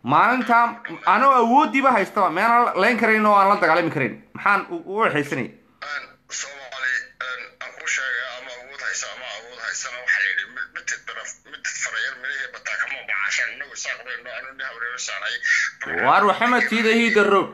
maalintaa anoo awooddiiba haystaba meenaan layn karayn oo aan la dagaalami karayn maxaan u u waxaysanay soomaali aan ku sheegay ama awood haysa ama awood haysana waxaa la yidhi mid mitid baraf mitid farayar midihii bataa kama bacashan inagu saaqdayno anu ni habreersaanay waar waxamed siida hider road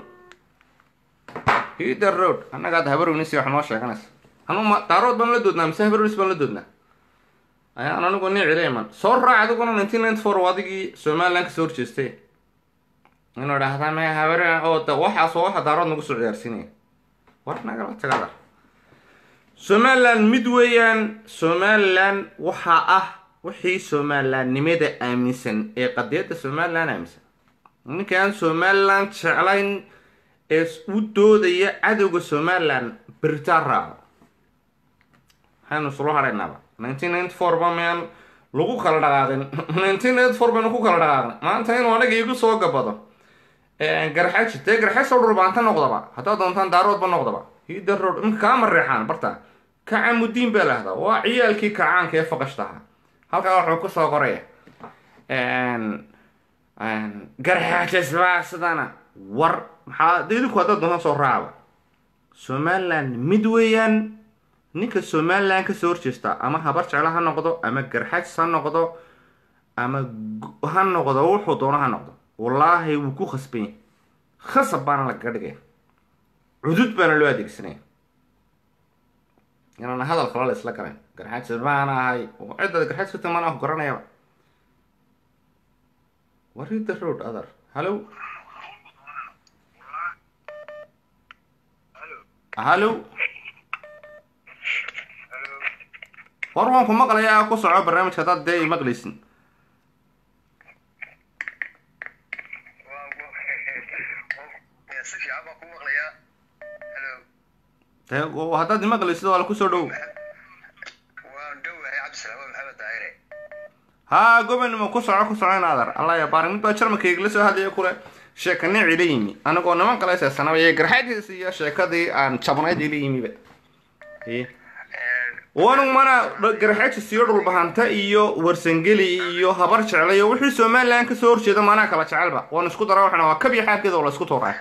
hider road annaga hadda habarownis wax noo sheeganaysa anu ma daarood baan la doodnaa mise habarownis baan la doodnaa ayaan anigu nin cila iman soo raac adiguna nineteen ninety four adigii somaliland kasoo horjeestay inuu idhaahdaa me habar oo da waxaas oo waxa daarood nagu soo ciyaarsiinaya war nagala tagada somaliland mid weeyaan somaliland waxaa ah wixii somalilandnimada aaminsan ee qadiyadda somaliland aaminsan ninkaan somaliland jeclayn ee u doodaya cadowga somaliland beritaan raaco waxaynu isula hadhaynaaba nineteen ninety four ba meel lagu kala dhaqaaqin nineteen ninety four baynu ku kala dhaqaaqin maanta inuu anaga igu soo gabado garxaji dee garxaj soo dhurbaanta noqdaba haddaad doontaan daaroodba noqdaba hider road imka kaa mareexaan barta kacamudiin baa lahdaa waa ciyaalkii kacaanka ee faqashta ahaa halkaa wuxuu kusoo qoraya garxaajas baa sidana war maxaa de idinku haddaad doontaan soo raacba somaliland mid weeyaan ninka somaliland kasoo horjeesta ama habar jeclo ha noqdo ama garxajs ha noqdo ama gu- ha noqdo wuxuu doono ha noqdo wallaahi wuu ku khasban yahay khasab baana lagaga dhigaya cudud baana loo adeegsanaya inaan hadal kale la isla garan garxajs baan ahay oo cidda garxajs ka timaan ah garanayaba What the road other? Hello? Hello? war waan ku maqlayaa ku soco barnaamijka haddaad dee maqlaysin si fiican baan ku maqlayaa halo dee oo haddaad imaqlaysid waa la kusoo dhow waan dhowahay cabdisalaam waa maxamed daahire haa gobanimo ku soco ku soco in adar allah ya baarin mid baa jarmalka igala soo hadlaya kule sheeka nici la yimi anigoo niman kale seesanaba iyo garxadiis iyo sheekadii aan jabnayd ila yimiba Ee. wanu mana garxajis iyo dhulbahanta iyo warsangeli iyo habar jecla iyo wixii somaliland kasoo horjeeda manaa kala jecelba waan isku dara waxna waa kabiya xaabkeeda oo la isku tuuraa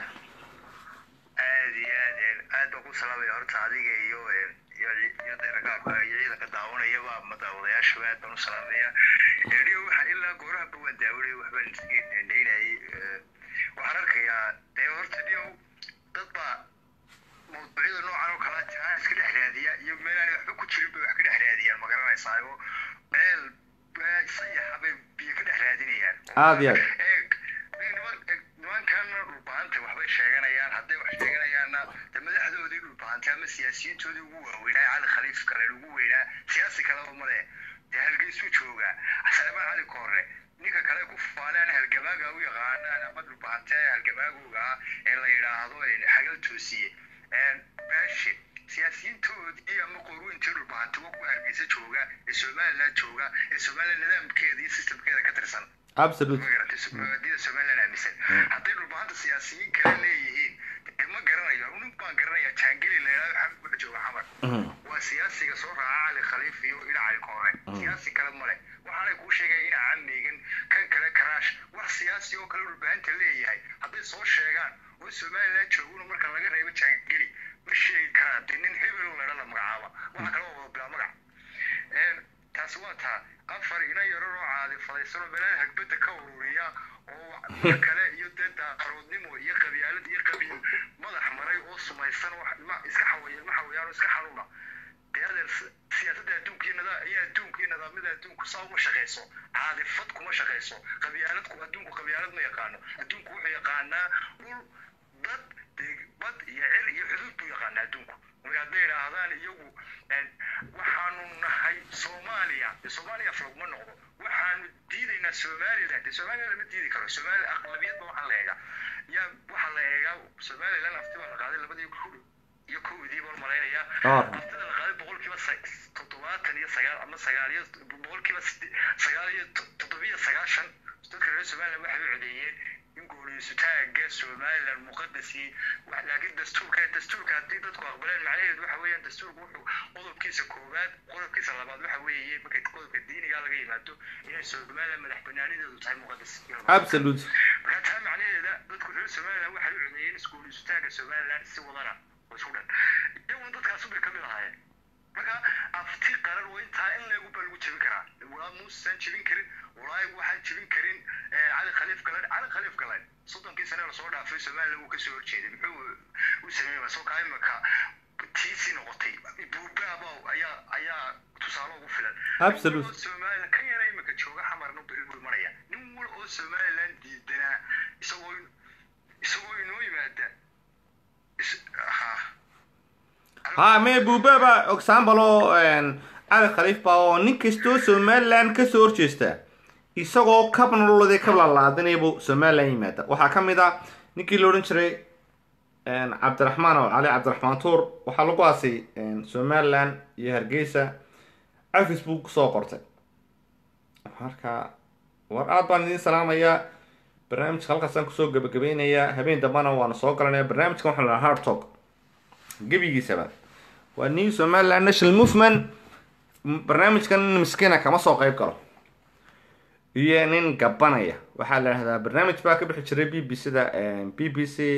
aad iyo aad een, aad baan ku salaamaya horta adiga iyo een, iyo iyo deeragaabka iyo ciidanka daawanayaba ama daawadayaashaba aad baan u salaamaya eriyo waxa ilaa goorahaba waan daawanaya waxbaan isgeynayay waxaan arkayaa dee horta dhiyow dad baa mawduucyada noocan oo kala jaa iska dhex raadiya iyo meelaan waxba ku jirin bay wax ka dhex raadiyaan ma garanaysaa oo meel sayaxa bay biyo ka dhex raadinayaan aad iyo aad eeg niman- eeg, nimankan dhulbahanta waxbay sheeganayaan hadday wax sheeganayaanna de madaxdoodii dhulbahanta ama siyaasiyiintoodii ugu waaweynaa cali khaliif kale ugu weynaa siyaasi kaleba male dee halgeysuu joogaa salmaan cali koore ninka kale ku faanaan halgamaaga u yaqaanaan ama dhulbahante halgamaagooga ah ee la yidhaahdo xagal toosiye baashi siyaasiyiintoodii ama qorweyntii dhulbahante wa ku hargeysa jooga ee somaliland jooga ee somaliland nidaamkeeda iyo systemkeeda ka tirsan absolute magarantay somaliland aaminsan hadday dhulbahanta siyaasiyiin kale leeyihiin dee ma garanayo nin baan garanaya jaangeli la yidhahdo xamid wuxuu jooga xamar waa siyaasiga soo raaca cali khaliif iyo ina cali koore siyaasi kale male waxaanay kuu sheegaya ina camigan kan kale karaash wax siyaasi oo kale dhulbahanta leeyahay hadday soo sheegaan oo somaliland jooguna marka laga reebo jaangeli ma sheegi karaa dee nin hebel ladha la magacaaba waxa kale oo wada bilaa magac Een, taasi waa taa afar ina yaro oo caadi fadaysan oo meelaha hagbada ka ururiya oo wax kale iyo dee daaqaroodnimo iyo qabyaalad iyo qabiil madax maray oo sumaysan oo ilma iska xawaya ilma xawayaan oo iska xanuuna dee adeer si- siyaasadda adduunka iyo nida iyo adduunka iyo nidaamyada adduunku saa uma shaqayso caadifad kuma shaqayso qabyaaladku adduunku qabyaalad ma yaqaano adduunku wuxuu yaqaanaa dhul dad deg- bad iyo cir iyo xuduud buu yaqaanaa adduunku marka hadday idhaahdaan iyagu een, waxaanu nahay soomaaliya dee soomaaliya af laguma noqdo waxaanu diidaynaa somaliland dee somaliland lama diidi karo somaliland aqlabiyadba waxaa la eegaa yaa waxaa la eegaa somaliland afti baa la qaaday labadii ku iyo kowdii baan malaynayaa Ah. aftida la qaaday boqolkiiba sa- toddobaatan iyo sagaal ama sagaal iyo boqolkiiba side- sagaal iyo to- toddobiyo sagaashan dadka reer somaliland waxay u codeeyeen in guuleysutaaga somaliland muqadasii wax- laakiin dastuurka dastuurka haddii dadku aqbaleen macnaheedu waxa weeyaan dastuurku wuxuu qodobkiisa koowaad qodobkiisa labaad waxa weeye markay qodobka diiniga laga yimaado inay somaliland madax banaanideedu tahay muqadas absolute marka taa macnaheeda dadku reer somaliland waxay u codeeyeen iskuulisutaanka somaliland si wadana oo isku dhan iyaguna dadkaasu bay kamid ahaayeen marka afti qaran waa intaa in leegu baa lagu jebin karaa walaa muusaan jebin karin walaa waxaan jebin karin cali khaliif galan cali khaliif galan soddonkii sane lasoo dhaafay somaliland wuu kasoo horjeeday muxuu u sameeyey masoo kaa imaka tiisi noqotay buubaaba ayaa ayaa tusaale ugu filan Absolute. somaliland kan yara imika jooga xamarna buu imanaya nin wal oo somaliland diidanaa isagoo isagoo inoo yimaada is- ha ha me buubaba example oo cali khaliif baa oo nin kastoo somaliland kasoo horjeesta isagoo kab nololade kab lalaadinaybu somaliland yimaada waxaa ka mid ah ninkii la odhan jiray cabdiraxmaan oo cali cabdiraxmaan tuur waxaa lagu aasay somaliland iyo hargeysa afis buu kusoo qortay marka war aad baan idiin salaamayaa barnaamijka halkaasaan kusoo gabagabeynayaa habeen dambana waana soo galanaya barnaamijkan waxaa la dhahaa hard talk gebigiisaba waa new somaliland national movement M- barnaamijkan nin miskiina kama soo qayb galo iyo nin gabanaya waxaa la dhahdaa barnaamij baa ka bixi jiray b b c da b b c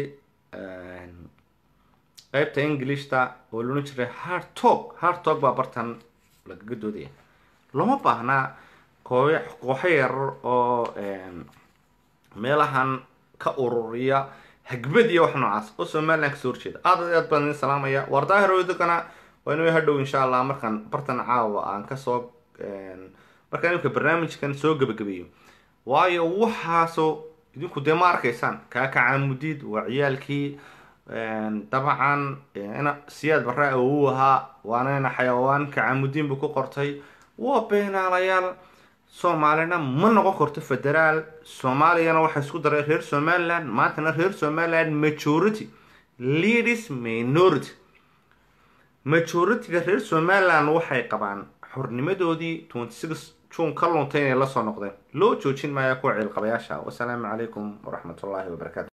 qeybta englishta oo loodhan jiray hard talk hard talk baa bartan lagaga doodaya loma baahnaa koox kooxo yarar oo meelahan ka ururiya hagbad iyo wax noocaas oo somaliland kasoo horjeeda aad iyo aad baan idin salaamaya waar daahirowdagana waa inuu hadhow insha allah markaan bartan caawa aan kasoo markaan imika barnaamijkan soo gebagabeeyo waayo waxaasoo idinku dee ma arkaysaan kaakacaamudid waa ciyaalkii dabcan ina siyaad barra uu ahaa waana ina xayawaan kacaamudin buu ku qortay waa beenaalayaal soomaalina ma noqon karto federaal soomaaliyana waxaa isku daray reer somaliland maantana reer somaliland majority leaders minority majority-ga reer somaliland waxay qabaan xornimadoodii twenty six june ka luntay inay lasoo noqdeen loo joojin maayo kuwa ciilqabayaasha wasalaamu calaykum waraxmatullaahi wabarakaatu